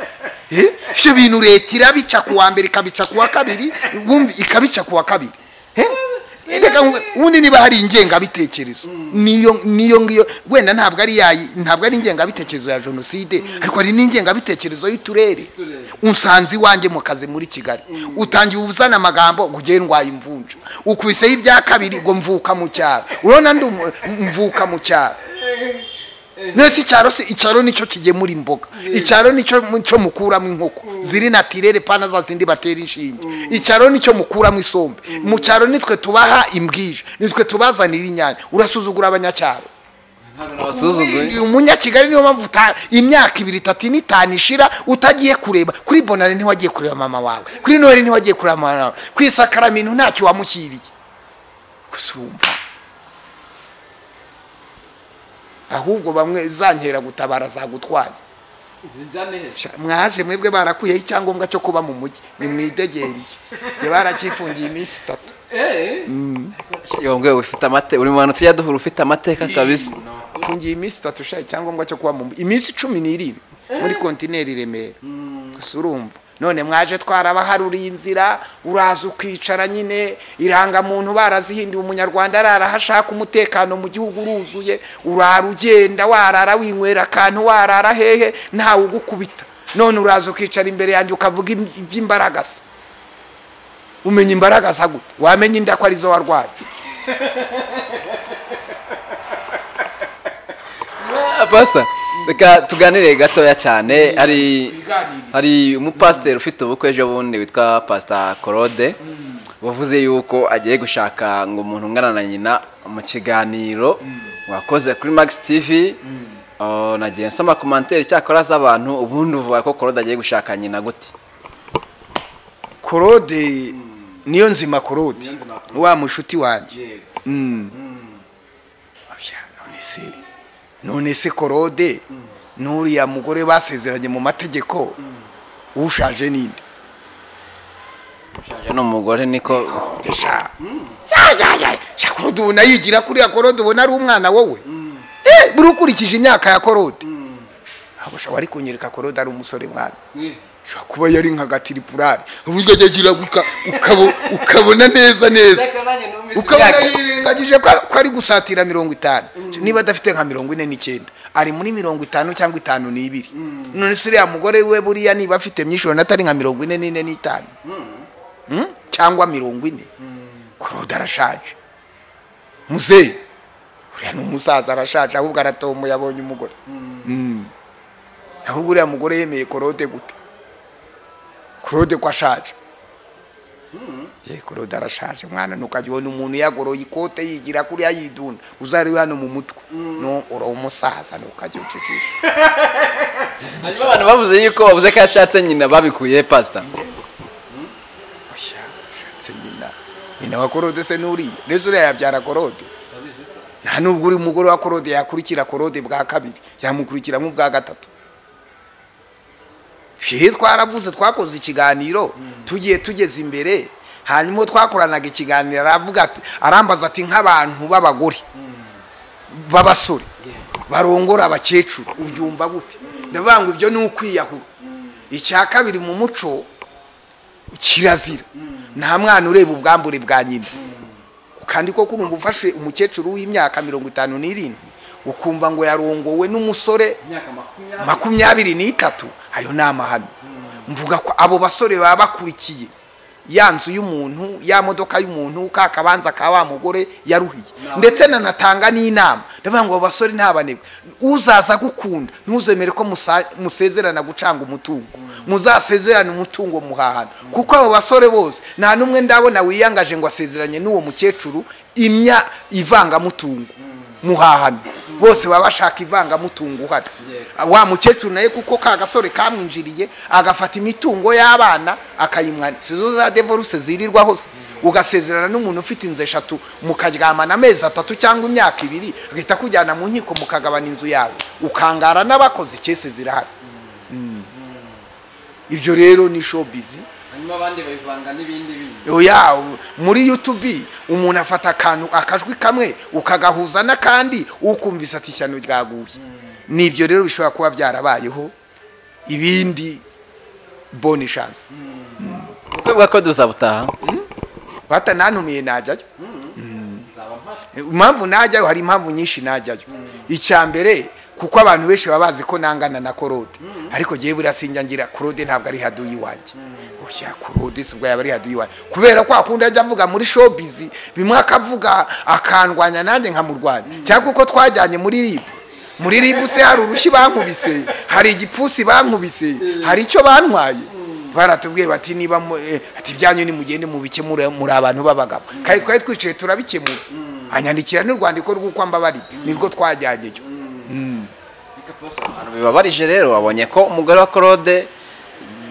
Eh, ibyo bintu leta irabica ku wa mbere ikabica ku wa kabiri ubundi ikabica ku wa kabiri Eh, reka ngu- ubundi niba hari ingengabitekerezo niyo niyo ngiyo wenda ntabwo ari yayi ntabwo ari ingengabitekerezo ya jenoside ariko hari n'ingengabitekerezo y'uturere Uturere. unsanze iwanjye mu kazi muri kigali utangiye uzana amagambo ngo ugende ndwaye imvunja ukwiseho ibya kabiri ngo mvuka mu cyaro urabona ndi umu- mvuka mu cyaro mwese icyaro se icyaro nicyo kigemura imboga icyaro nicyo nicyo mukuramo inkoko ziri natirere pana za zindi batera inshinge icyaro nicyo mukuramo isombe mu cyaro nitwe tubaha imbwija nitwe tubazanira inyanya urasuzugura abanyacyaro ntabwo nabasuzuguye uyu umunyakigali niyo mpamvu uta- imyaka ibiri itatu n'itanu ishira utagiye kureba kuri bonare ntiwagiye kureba mama wawe kuri noheli ntiwagiye kureba mama wawe ku isakaramintu ntacyo wamushyiriye gusa urumva ahubwo bamwe zankera gutabara zagutwaye zijyane he Sha- mwaje mwebwe barakuyeho icyangombwa cyo kuba mu mujyi ni mwidegenge njye baracyifungiye iminsi itatu Eh, yongwe ufite amateka uri mu bantu tujya duhura ufite amateka kabisa mfungiye iminsi itatu ushaye icyangombwa cyo kuba mu iminsi cumi n'irindwi muri kontineri i remera gusa urumva none mwaje twarabaharuriye inzira uraza ukicara nyine irangamuntu barazihinduye umunyarwanda arara aho ashaka umutekano mu gihugu uruzuye urara ugenda warara winywera akantu warara hehe ntawe ugukubita none uraza ukicara imbere yanjye ukavuga iby- iby'imbaragasa umenya imbaragasa gute wamenya inda ko arizo warwaye Ah, pasa reka tuganire gatoya cyane hari hari umupasiteri ufite ubukwe ejo bundi witwa pasita claude wavuze yuko agiye gushaka ngo umuntu ungana na nyina mu kiganiro wakoze kuri max tv Oh, nagiye nsoma komantere cyakora z'abantu ubundi uvuga ko claude agiye gushaka nyina gute korode niyo nzima korode Niyonzima Korode. wa mushuti wanjye yego Mm. Oya, none se none se korode n'uriya mugore basezeranye mu mategeko ushaje ninde ushaje ni umugore niko korode sha Ya, ya, ya. Sha, korode ubona yigira kuriya korode ubona ari umwana wowe buri ukurikije imyaka ya korode ntabwo ushobora wari kunyereka korode ari umusore mwana Eh, ushobora kuba yari nka gatiripurari uburyo agira ukabona neza neza reka nanjye numvise ukabona imyaka. yirengagije ko ko ari gusatira mirongo itanu niba adafite nka mirongo ine n'icyenda ari muri mirongo itanu cyangwa itanu n'ibiri none se uriya mugore we buriya niba afite myinshi urabona atari nka mirongo ine n'ine n'itanu Mm? cyangwa mirongo ine korode arashaje muzeyi uriya ni umusaza arashaje ahubwo aratomboye abonye umugore Mm. ahubwo uriya mugore yemeye korode gute korode ko ashaje ye korode arashaje mwana ntukajya ubona umuntu yagoroye ikote yigira kuriya yidunda uzariwe hano mu mutwe no uri umusaza ntukajya ucujisha hanyuma abantu bavuze yuko bavuze ko yashatse nyina babikuye pasita oya ushatse nyina nyina wa korode se n'uriya rero uriya yabyara korode Ndabizi se. nta nubwo uri umugore wa korode yakurikira korode bwa kabiri yamukurikira nk'ubwa gatatu twehe twaravuze twakoze ikiganiro tugiye tugeze imbere hanyuma uwo twakoranaga ikiganiro aravuga ati arambaza ati nk'abantu b'abagore b'abasore barongora abakecuru ubyumva gute ndavuga ngo ibyo ni ukwiyahura icya kabiri mu muco kirazira nta mwana ureba ubwambure bwa nyina kandi koko urumva ufashe umukecuru w'imyaka mirongo itanu n'irindwi ukumva ngo yarongowe n'umusore imyaka makumyabiri makumyabiri n'itatu ayo ni amahano mvuga ko abo basore baba bakurikiye ya nzu y'umuntu ya modoka y'umuntu ka kabanza ka wa mugore yaruhiye Nawe. ndetse nanatanga n'inama ndavuga ngo abo basore ni abanebwe uzaza gukunda ntuzemere ko musa- musezerana gucanga umutungo muzasezerane umutungo muhahana kuko abo basore bose nta n'umwe ndabona wiyangaje ngo asezeranye n'uwo mukecuru imya ivangamutungo muhahana bose baba bashaka ivangamutungo uhari Yeah. wa mukecuru naye kuko ka gasore kamwinjiriye agafata imitungo y'abana akayimwanira zo za devoruse zirirwa hose ugasezerana n'umuntu ufite inzu eshatu mukaryamana amezi atatu cyangwa imyaka ibiri agahita akujyana mu nkiko mukagabana inzu yawe ukangara n'abakoze cyese zirahari Mm. ibyo rero ni showbiz hanyuma abandi bayivanga n'ibindi bindi oya muri youtube umuntu afata akantu akajwi kamwe ukagahuza n'akandi ukumvise ati ishyano ryaguye nibyo rero bishobora kuba byarabayeho ibindi boni shansi ubukwe bwa ko duzabutaha batanantumiye najyayo nzaba mpari impamvu najyayo hari impamvu nyinshi najyayo icya mbere kuko abantu benshi baba bazi ko nangana na korode ariko ngewe buriya sinjya ngira korode ntabwo ari haduyi iwanjye oya korode si ubwo yaba ari haduyi iwanjye kubera ko akunda ajya avuga muri showbiz bimwe akavuga akandwanya nanjye nkamurwanya cyangwa kuko twajyanye muri ribu muri ribu se hari urushyi bankubise hari igipfusi bankubise hari icyo bantwaye baratubwiye bati niba mu- eh, ati ibyanyu nimugende mubikemure muri abantu b'abagabo kandi twari twicaye turabikemura anyandikira n'urwandiko rw'uko mbabariye nibwo twajyanyeyo reka posa abantu bibabarije rero babonye ko umugore wa korode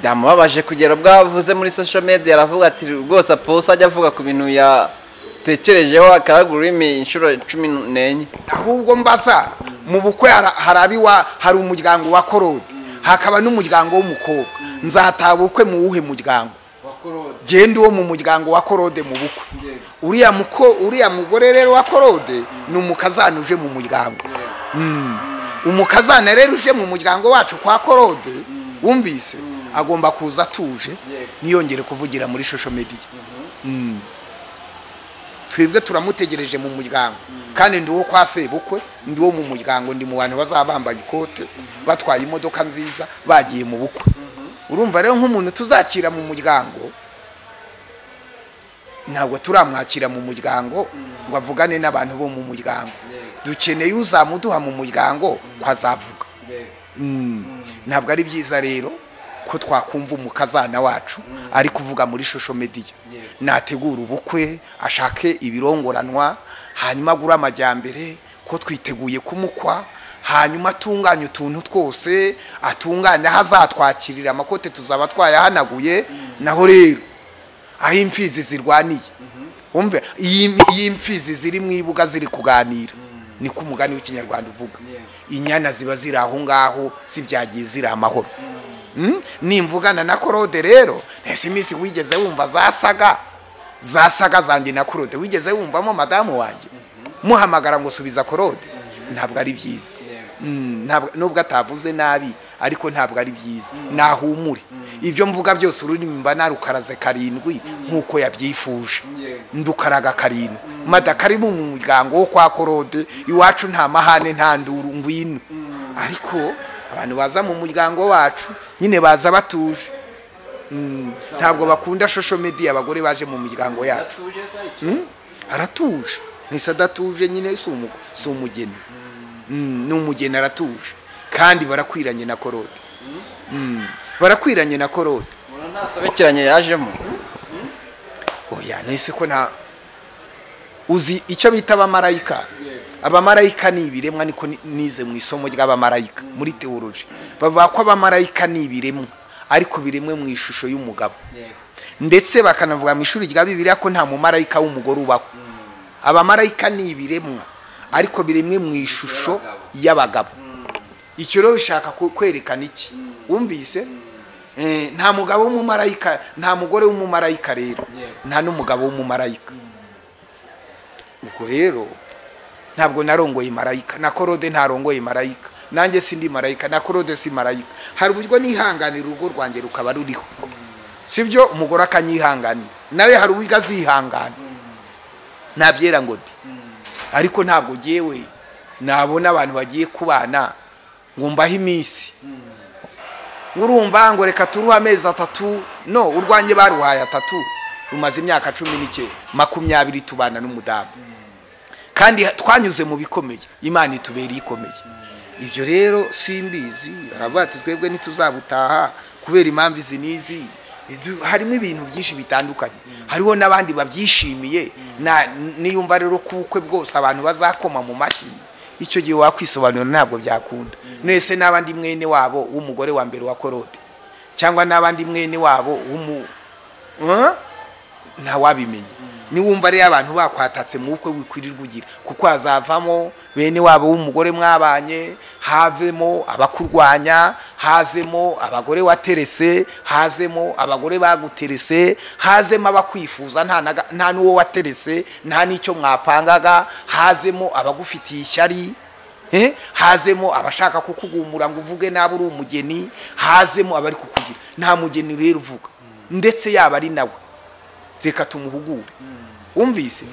byamubabaje kugera ubwo avuze muri social media aravuga ati rwose apose ajya avuga ku bintu yatekerejeho akaragurimi inshuro cumi n'enye ahubwo mbaza mu bukwe hara- hari abiwa hari umuryango wa korode hakaba n'umuryango w'umukobwa nzataha ubukwe mu wuhe muryango wa korode genda uwo mu muryango wa korode mu bukwe yego uriya muko uriya mugore rero wa korode ni umukazana uje mu muryango Mm. umukazana rero uje mu muryango wacu kwa korode wumvise agomba kuza atuje Yego. niyongere kuvugira muri shosho mediya Mm. twebwe turamutegereje mu muryango kandi ndi uwo kwa sebukwe ndi uwo mu muryango ndi mu bantu bazaba bambaye ikote batwaye imodoka nziza bagiye mu bukwe urumva rero nk'umuntu tuzakira mu muryango ntabwo turamwakira mu muryango ngo avugane n'abantu bo mu muryango dukeneye uzamuduha mu muryango ko azavuga yego ntabwo ari byiza rero ko twakumva umukazana wacu ari kuvuga muri shosho mediya Yego. nategura ubukwe ashake ibirongoranwa hanyuma agure amajyambere ko twiteguye kumukwa hanyuma atunganye utuntu twose atunganye aho azatwakirira amakote tuzaba twayahanaguye naho rero aho imfizi zirwaniye wumve iyi iyi mfizi ziri mu ibuga ziri kuganira niko umugani w'ikinyarwanda uvuga inyana ziba ziri aho ngaho zibyagiye ziri amahoro Mm? nimvugana na korode rero ntese iminsi wigeze wumva zasaga zasaga zanjye na korode wigeze wumvamo madamu wanjye muhamagara ngo subiza korode ntabwo ari byiza Mm, ntabwo- nubwo atavuze nabi ariko ntabwo ari byiza nahumure ibyo mvuga byose ururimi mba narukaraze karindwi nk'uko yabyifuje ndukaraga karindwi mada kari mu muryango wo kwa korode iwacu nta mahane nta nduru ngwino ariko abantu baza mu muryango wacu nyine baza batuje Mm, ntabwo bakunda social media abagore baje mu miryango yacu atuje se icyo aratuje ntise adatuje nyine si umu- si umugeni Mm, ni umugeni aratuje kandi barakwiranye na korode Mm, barakwiranye na korode umuntu ntasabe asobekeranye yajemo oya nese ko nta uzi icyo bita abamarayika Yego. abamarayika ni ibiremwa niko ni- nize mu isomo ry'abamarayika muri teoloji bavuga ko abamarayika ni ibiremwa ariko biremwe mu ishusho y'umugabo yego ndetse bakanavuga mu ishuri rya bibiliya ko nta mumarayika w'umugore ubaho abamarayika ni ibiremwa ariko biremwe mu ishusho y'abagabo icyo rero bishaka ku- kwerekana iki wumvise Eh, nta mugabo w'umumarayika nta mugore w'umumarayika rero Yego. nta n'umugabo w'umumarayika ubwo rero ntabwo narongoye marayika na korode ntarongoye marayika nanjye sindi marayika na korode si marayika hari uburyo nihanganira urugo rwanjye rukaba ruriho sibyo umugore akanyihanganira nawe hari uburyo azihangana nabyera ngo de ariko ntabwo ngewe nabona abantu bagiye kubana ngo mbahe iminsi urumva ngo reka turuhe amezi atatu no urwanjye baruhaye atatu rumaze imyaka cumi n'ike makumyabiri tubana n'umudamu kandi twanyuze mu bikomeye imana itubereye ikomeye ibyo rero simbizi baravuga ati twebwe ntituzabutaha kubera impamvu izi n'izi Idu- harimo ibintu byinshi bitandukanye hariho n'abandi babyishimiye na- niyumva rero ko ubukwe bwose abantu bazakoma mu mashyi icyo gihe wakwisobanura ntabwo byakunda mwese n'abandi mwene wabo w'umugore wa mbere wa korode cyangwa n'abandi mwene wabo w'umu Huh? ntawabimenya niwumva rero abantu bakwatatse mu bukwe wikwirirwa ugira kuko hazavamo bene wabo w'umugore mwabanye havemo abakurwanya hazemo abagore waterese hazemo abagore baguterese hazemo abakwifuza nta naga- nta n'uwo waterese nta n'icyo mwapangaga hazemo abagufitiye ishyari Eh, hazemo abashaka kukugumura ngo uvuge nabi uri umugeni hazemo abari kukugira nta mugeni rero uvuga ndetse yaba ari nawe reka tumuhugure wumvise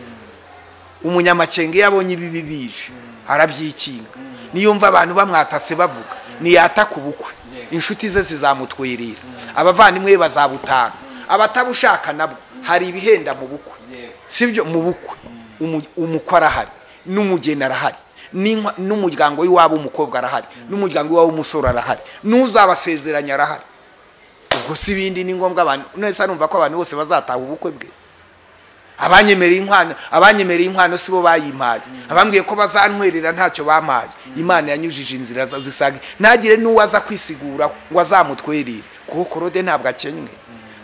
umunyamakenga iyo abonye ibibi bije arabyikinga niyumva abantu bamwatatse bavuga niyataka ubukwe inshuti ze zizamutwerera abavandimwe be bazabutanga abatabushaka nabwo hari ibihenda mu bukwe sibyo mu bukwe umu- umukwe arahari n'umugeni arahari n'inka- n'umuryango w'iwabo w'umukobwa arahari n'umuryango w'iwabo w'umusore arahari n'uzabasezeranya arahari ubwo si ibindi ni ngombwa abantu nese arumva ko abantu bose bazataha ubukwe bwe abanyemereye inkwano abanyemereye inkwano si bo bayimpaye abambwiye ko bazantwerera ntacyo bampaye imana yanyujije inzira za- zisaga ntagire n'uwo aza kwisigura ngo azamutwerere kuko korode ntabwo akenywe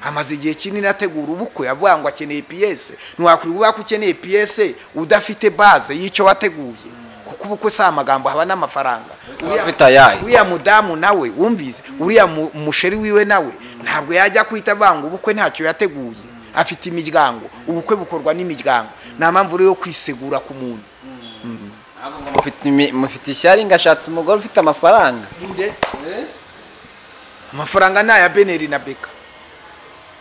amaze igihe kinini ategura ubukwe avuga ngo akeneye piyese ntiwakwibuka ko ukeneye piyese udafite baze y'icyo wateguye kuko ubukwe si amagambo haba n'amafaranga Uriya- ufite ayahe uriya mudamu nawe wumvise uriya mu- musheri wiwe nawe ntabwo yajya kwita vanga ubukwe ntacyo yateguye afite imiryango ubukwe bukorwa n'imiryango nta mpamvu rero yo kwisegura ku muntu ntabwo ngo mufite imi- mufite ishyari ngashatse umugore ufite amafaranga Nde? Eh? amafaranga ni aya beneri na beka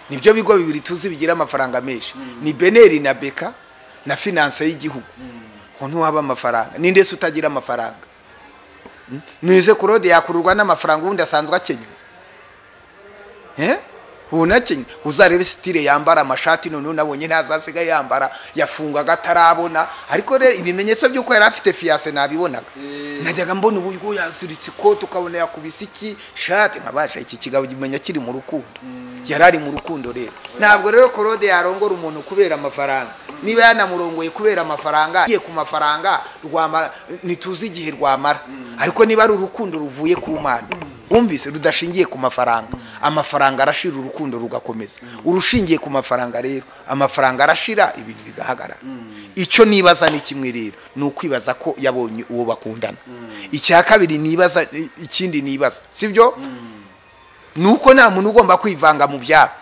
nibyo bigo bibiri tuzi bigira amafaranga menshi ni beneri na beka na finanse y'igihugu ngo ntiwaba amafaranga ni ndetse utagira amafaranga Mm? nize kurode yakururwa n'amafaranga ubundi asanzwe akenywa Eh? ubu nakenywa uzarebe sitire yambara amashati noneho nabonye ntazasiga yambara yafungaga atarabona ariko rero ibimenyetso by'uko yari afite fiyase nabibonaga najyaga mbona uburyo yaziritse ikoti ukabona yakubise iki shati nkabasha iki kigabo gimenya kiri mu rukundo yari ari mu rukundo rero ntabwo rero korode yarongora umuntu kubera amafaranga niba yanamurongoye kubera amafaranga igiye ku mafaranga rwamara ntituzi igihe rwamara ariko niba ari urukundo ruvuye ku mana wumvise rudashingiye ku mafaranga amafaranga arashira urukundo rugakomeza urushingiye ku mafaranga rero amafaranga arashira ibintu bigahagarara icyo nibaza ni kimwe rero ni ukwibaza ko yabonye uwo bakundana icya kabiri nibaza ikindi nibaza sibyo ni uko nta muntu ugomba kwivanga mu byabo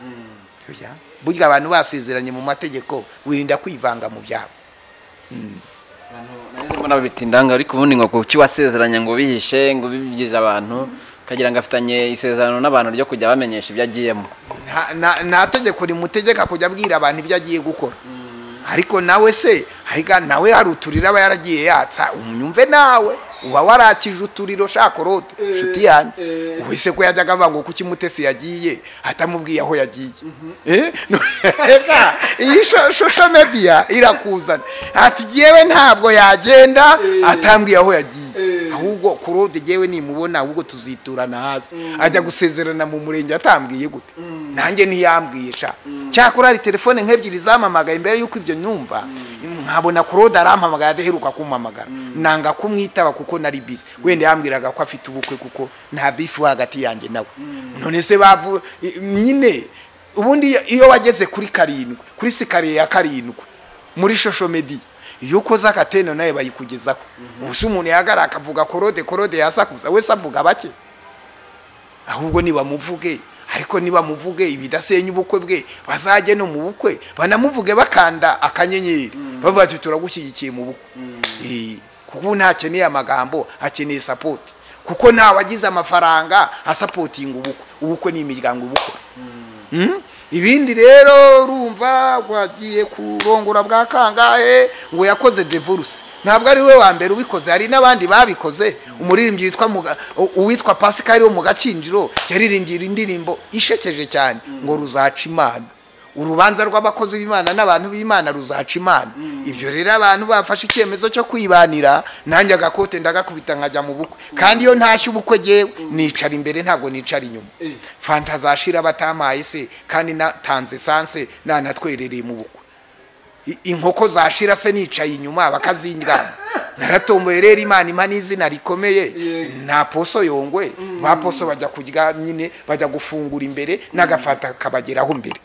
Oya, burya abantu basezeranye mu mategeko wirinda kwivanga mu byabo abantu nahise mbona babita indanga ariko ubundi ngo kuki wasezeranye ngo bihishe ngo bibigize abantu ukagira ngo afitanye isezerano n'abantu ryo kujya bamenyesha ibyo agiyemo nta- nta- nta tegeko rimutegeka kujya abwira abantu ibyo agiye gukora ariko nawe se ahiga nawe hari uturiro aba yaragiye yatsa umyumve nawe uba warakije uturiro shaka rote inshuti yanjye ubu se ko yajyaga avuga ngo kuki mutesi yagiye atamubwiye aho yagiye Eh? Eka, iyi sho- shosho mediya irakuzana ati yewe ntabwo yagenda atambwiye aho yagiye ahubwo kurode yewe nimubona ahubwo tuziturana hasi ajya gusezerana mu murenge atambwiye gute nanjye ntiyambwiye sha cyakora hari telefone nk'ebyiri zamamagaye mbere y'uko ibyo nyumva nkabona kurode arampamagara adaheruka kumpamagara nanga kumwitaba kuko nari bizi wenda yambwiraga ko afite ubukwe kuko nta bifu hagati yanjye nawe none se bavu i- nyine ubundi iyo wageze kuri karindwi kuri sikariye ya karindwi muri shosho mediya iyo ukoze akateno nawe bayikugezaho ubu se umuntu yahagara akavuga korode korode yasakuza wese avuga bake ahubwo nibamuvuge ariko nibamuvuge ibidasenya ubukwe bwe bazajye no mu bukwe banamuvuge bakanda akanyenyeri bavuga ati turagushyigikiye mu bukwe Eh, kuko ubu ntakeneye amagambo akeneye sapoti kuko ntawe agize amafaranga asapotinga ubukwe ubukwe ni imiryango ubukwe Mm? ibindi rero urumva wagiye kurongora bwa kangahe ngo yakoze divorce ntabwo ari we wa mbere ubikoze hari n'abandi babikoze umuririmbyi witwa Muga- u- uwitwa Pascal wo mu gakinjiro yaririmbye indirimbo ishekeje cyane ngo ruzaca imana urubanza rw'abakozi b'imana n'abantu b'imana ruzaca imana ibyo rero abantu bafashe icyemezo cyo kwibanira nanjye agakote ndagakubita nkajya mu bukwe kandi iyo ntashye ubukwe jyewe nicara imbere ntabwo nicara inyuma fanta zashira batamaye se kandi natanze sanse nanatwerereye mu bukwe I- inkoko zashira se nicaye inyuma bakazinjyana naratomboye rero imana impa n'izina rikomeye nta poso yongwe ba poso bajya kurya nyine bajya gufungura imbere n'agafanta kabageraho mbere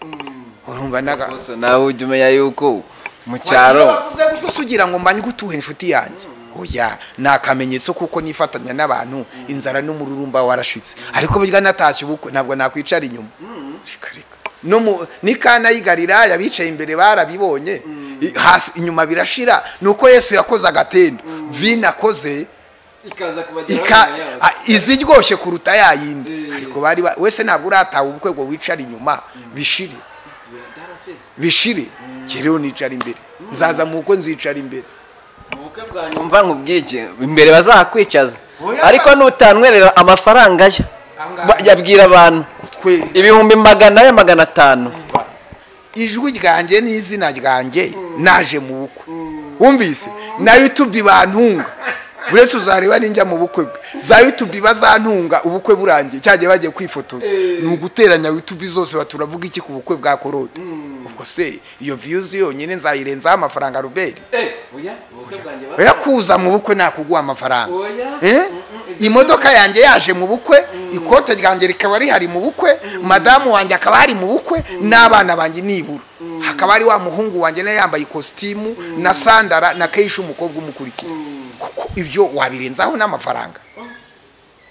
urumva naga gusa nawe ujya umenya yuko mu cyaro wavuze gutyo ugira ngo mbanye gutuhe inshuti yanjye oya ni akamenyetso kuko nifatanya n'abantu inzara n'umururumba warashitse ariko burya natashye ubukwe ntabwo nakwicara inyuma reka reka no mu n'ikana y'igalilaya bicaye imbere barabibonye I- hasi inyuma birashira nuko yesu yakoze agatendo vino akoze ikaza kubageraho ika nyuma yazo. a- iza iryoshye kuruta yayindi Eh. ariko bari ba- wese ntabwo urataha ubukwe ngo wicara inyuma bishire Byarashize. bishire kiriho nicara imbere nzaza mu bukwe nzicara imbere mu bukwe bwa nyuma umva nkubwije imbere bazahakwicaza Oya. ariko nutanywerera amafaranga ye Angahe? ba- yabwira abantu kutwereka ibihumbi magana ya magana atanu ijwi ryanjye n'izina ryanjye naje mu bukwe wumvise na yutubi bantunga uretse uzareba ninjya mu bukwe bwe za yutubi bazantunga ubukwe burangiye cyagiye bagiye kwifotoza ni uguteranya yutubi zose baturavuga iki ku bukwe bwa korode ubwo se iyo viyuzi yonyine nzayirenzaho amafaranga ruberi eh oya mu bukwe bwanjye ba oya kuza mu bukwe nakuguha amafaranga Oya. Eh? imodoka yanjye yaje mu bukwe ikote ryanjye rikaba rihari mu bukwe madamu wanjye akaba hari mu bukwe n'abana banjye nibura hakaba hari wa muhungu wanjye nawe yambaye ikositimu na sandara na keshi umukobwa umukurikira kuko ibyo wabirenzaho n'amafaranga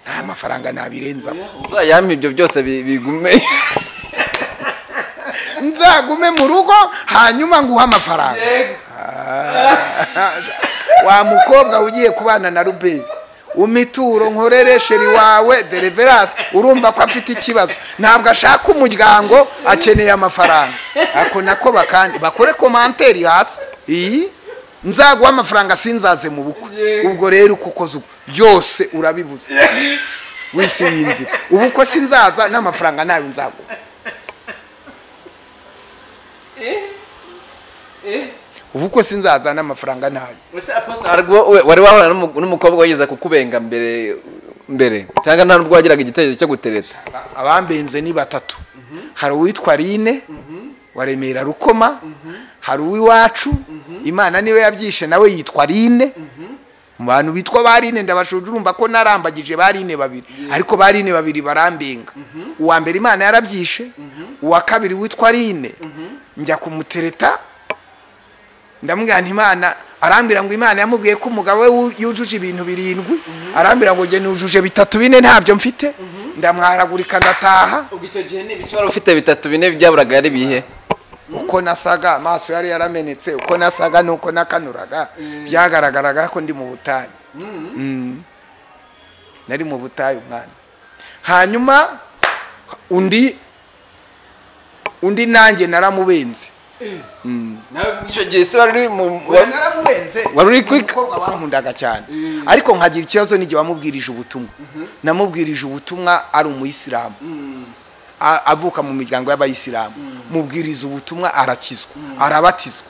nta mafaranga nabirenzaho uzayampa ibyo byose bi- bigume nzagume mu rugo hanyuma nguhe amafaranga wa mukobwa ugiye kubana na rubeni umituro nkorere sheri wawe dereverasi urumva ko afite ikibazo ntabwo ashaka umuryango akeneye amafaranga ako nako bakandi bakore komanteri hasi iyi nzaguha amafaranga sinzaze mu bukwe ubwo rero uko ukoze ubwo byose urabibuze wese yinzira ubukwe sinzaza n'amafaranga nayo nzaguha ubukwe sinzaza n'amafaranga nayo ese apostle Hari ubwo we- wari wahura n'umu- n'umukobwa wigeze kukubenga mbere mbere cyangwa nta nubwo wagiraga igitekerezo cyo gutereta abambenze ni batatu hari uwitwa rine wa remera rukoma hari uw'iwacu imana niwe yabyishe nawe yitwa rine mu bantu bitwa ba rine ndabashuje urumva ko narambagije ba rine babiri ariko ba rine babiri barambenga uwa mbere imana yarabyishe uwa kabiri witwa rine njya kumutereta ndamubwira nti imana arambwira ngo imana yamubwiye ko umugabo we wu- yujuje ibintu birindwi arambwira ngo njye nujuje bitatu bine ntabyo mfite ndamwaragurika ndataha ubwo icyo gihe ni ibice wari ufite bitatu bine byaburaga ari bihe uko nasaga amaso yari yaramenetse uko nasaga n'uko nakanuraga byagaragaraga ko ndi mu butayu Mm. nari mu butayu mwana hanyuma undi undi nanjye naramubenze nawe mw'ijoro icyo gihe se wari uri mu Oya, naramubenze Wari uri Ni quick? umukobwa wankundaga cyane Mm. ariko nkagira ikibazo n'igihe wamubwirije ubutumwa namubwirije ubutumwa ari umuyisilamu A- avuka mu miryango y'abayisilamu mubwiriza ubutumwa arakizwa arabatizwa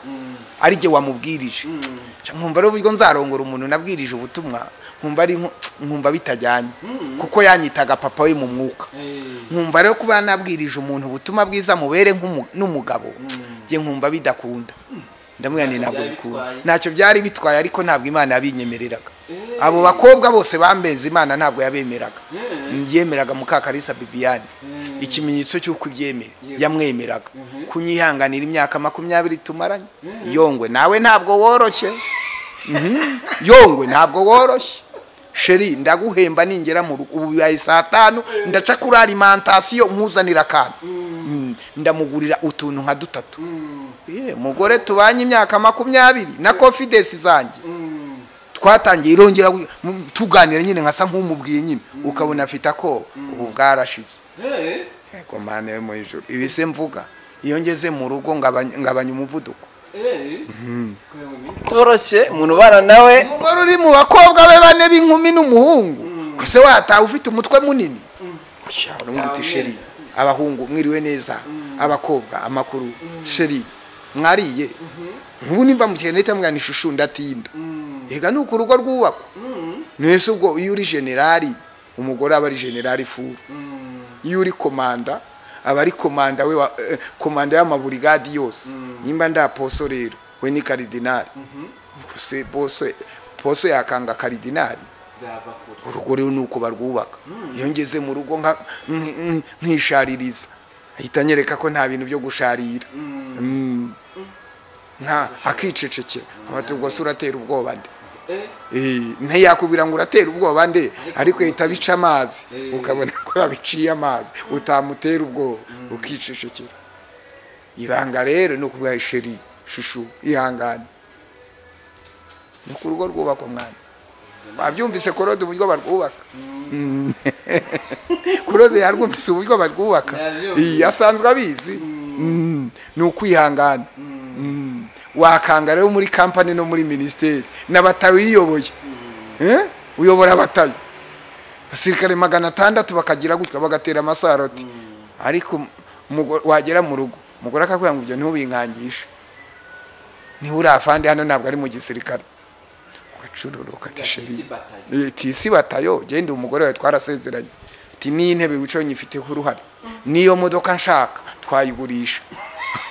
ari jye wamubwirije nkumva ari uburyo nzarongora umuntu nabwirije ubutumwa nkumva ari nku- nkumva bitajyanye kuko yanyitaga papa we mu mwuka Eh. nkumva rero kuba nabwirije umuntu ubutumwa bwiza mubere nk'umu- n'umugabo jye nkumva bidakunda ndamubwira nti Ntacyo ntabwo byari bikunda bitwaye. ntacyo byari bitwaye ariko ntabwo imana yabinyemereraga abo bakobwa bose bambenze imana ntabwo yabemeraga yemeraga mukakarisa bibiyani ikimenyetso cy'uko ibyemera yamwemeraga kunyihanganira imyaka makumyabiri tumaranye yongwe nawe ntabwo woroshye Mhm. yongwe ntabwo woroshye sheri ndaguhemba ningera mu rugo ubu bibaye saa tanu ndaca kuri alimantasiyo nkuzanira akantu Mm, ndamugurira utuntu nka dutatu Ye, mugore tubanye imyaka makumyabiri na confidence zanjye twatangiye irongera gu- mu- tuganira nyine nkasa nk'umubwiye nyine ukabona afite akoba ubu bwarashize Eh. yego mana yo mu ijuru ibi se mvuga iyo ngeze mu rugo ngabanya ngabanya umuvuduko Eh. Kugira ngo umenye. toroshye umuntu ubana nawe umugore uri mu bakobwa be bane b'inkumi n'umuhungu kose watawe ufite umutwe munini Sha, uramwita sheri abahungu mwiriwe neza abakobwa amakuru sheri mwariye ubu nimba mukeye ndahita mwana ishusho ndatinda reka nuko urugo rwubakwa mwese ubwo iyo uri generali umugore aba ari generali furu iyo uri komanda aba ari komanda we wa- eh, komanda y'amaburigadi yose nimba ndaposo rero we ni karidinari se poso poso yakanga karidinari Nzava kure. urugo rero ni uko barwubaka iyo ngeze mu rugo nka- nki- nki- nkishaririza ahita anyereka ko nta bintu byo gusharira Mm. nta akicecekera abati ubwo se uratera ubwoba nde Eh. Eh, ntiyakubwira ngo uratera ubwoba nde ariko ahita abica amazi ukabona ko yabiciye amazi utamutera ubwoba ukicecekera ibanga rero ni ukubwa sheri shushu ihangane ni ku rugo rwubakwa mwana wabyumvise korode uburyo barwubaka Mm. korode yarwumvise uburyo barwubaka Yabyumvise. Iyi, asanzwe abizi Mm. ni ukwihangana Mm. wakanga rero muri kampani no muri minisiteri n'abatayo yiyoboye Eh? uyobora abatayo abasirikare magana atandatu bakagira gutya bagatera amasaroti ariko umugore- wagera mu rugo umugore akakubwira ngo ibyo ntubinkangishe niho uri afande hano ntabwo ari mu gisirikare ugacururuka ati Gatisi sheri batayo. Eh, tisi batayo genda umugore wawe twarasezeranye ati n'iyi ntebe wicaye nyifiteho uruhare n'iyo modoka nshaka twayigurisha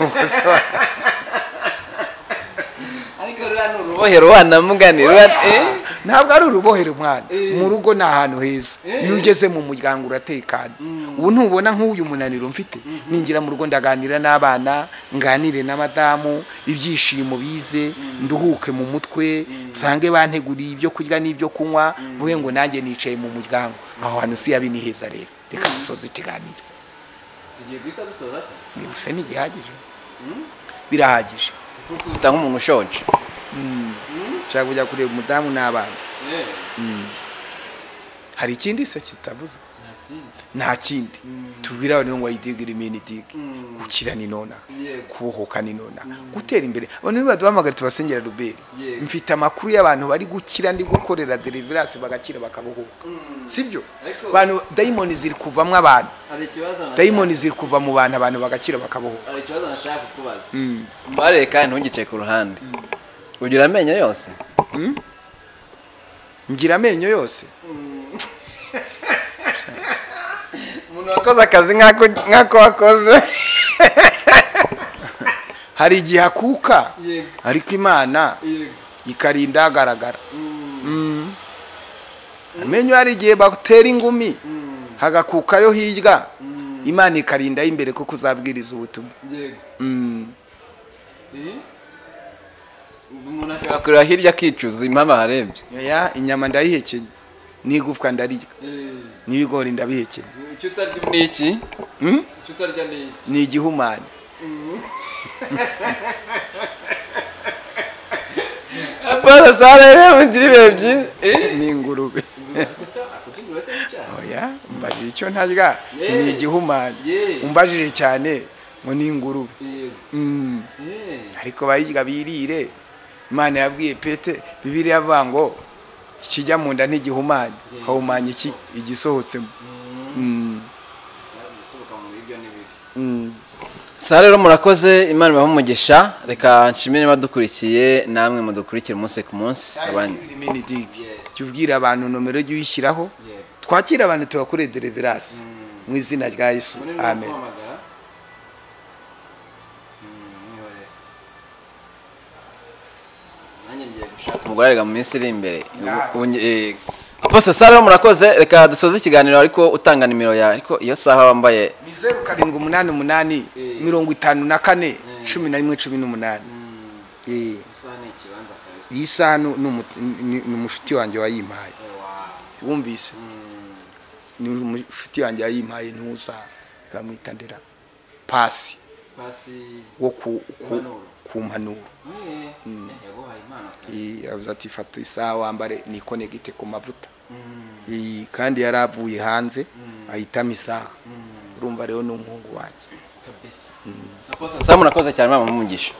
Ubwo se wa- Ariko ruriya ni urubohe. ubohera ubana muganira ubana- eh? ntabwo ari urubohero mwana mu rugo ni ahantu heza iyo ugeze mu muryango uratekana ubu ntubona nk'uyu munaniro mfite ninjira mu rugo ndaganira n'abana nganire n'abadamu ibyishimo bize nduhuke mu mutwe nsange banteguriye ibyo kurya n'ibyo kunywa mvuge ngo nanjye nicaye mu muryango aho hantu si yabi ni heza rero reka dusoze ikiganiro Tugiye guhita dusoza se. gusa ni igihagije birahagije Kuko uta nk'umuntu ushonje ushaka kujya kureba umudamu n'abana Eh. hari ikindi se kitabuze Nta kindi. nta kindi tubwire abantu ngo wayidigira iminitike gukira ni nonaha Yego. kubohoka ni nonaha gutera imbere abantu niba baduhamagara tubasengera ruberi Yego. mfite amakuru y'abantu bari gukira ndi gukorera deliverance bagakira bakabohoka sibyo Ariko- abantu dayimoni ziri kuvamo abantu Hari ikibazo nashaka- dayimoni ziri kuva mu bantu abantu bagakira bakabohoka hari ikibazo nashaka kukubaza. mbareke kandi ntugice ku ruhande ugira amenyo yose ngira amenyo yose umuntu wakoze akazi nk'ako- nk'ako wakoze hari igihe akuka Yego. ariko imana Yego. ikarinda agaragara amenyo hari igihe batera ingumi hagakukayo hirya imana ikarinda y'imbere kuko uzabwiriza ubutumwa Yego. Mm. Eh. Ubwo umuntu ashaka. kureba hirya akicuza impama harebye oya inyama ndayihekenya n'igufwa ndarirya Eh. n'ibigori ndabihekenya Icyo utarya ni iki Mm? icyo utarya ni iki? ni igihumanya apana sarere mugira ibihe byiza ni ingurube gusa akujingura se n'icyaha oya mbajije icyo ntarya Yeee. ni igihumanya Yeee. umbajije cyane ngo ni ingurube yego Mm. Eh, ariko bayirya birire imana yabwiye pete bibiriya avuga ngo ikijya mu nda ntigihumanye hahumanya iki igisohotsemo Mm. gusohoka mu biryo ni bibi Mm. sa rero murakoze imana ibahe umugisha reka nshimire abadukurikiye namwe mudukurikira umunsi ku munsi abandi Cyubwira iminidigi. Yes. Jya ubwira abantu nomero jya uyishyiraho Yego. twakire abantu tubakore deliverance mu izina rya yesu muri amen kuhamagara Mm, mwihorere nanjye ngiye gushaka umugore arega mu minsi iri imbere Nawe. Ubu- ubu- eh, apostle sa rero murakoze reka dusoze ikiganiro ariko utanga nimero yawe ariko iyo saha wambaye ni zeru karindwi umunani umunani mirongo itanu na kane cumi na rimwe cumi n'umunani Mm, Eh, isaha ni ikibanza kabisa iyi saha ni- ni umu- ni ni umushuti wanjye wayimpaye Wow. wumvise Mm, ni umushuti wanjye wayimpaye ntuza ikamwita ndera pasi pasi wo ku ku- Impanuro. ku mpanuro Eh, yaguhaye impano kabisa Eh, yavuze ati fata isaha wambare nikonegite ku mavuta Mm, Eh, kandi yari avuye hanze ahitamo isaha urumva rero ni umuhungu wanjye kabisa sa murakoze cyane mama umugisha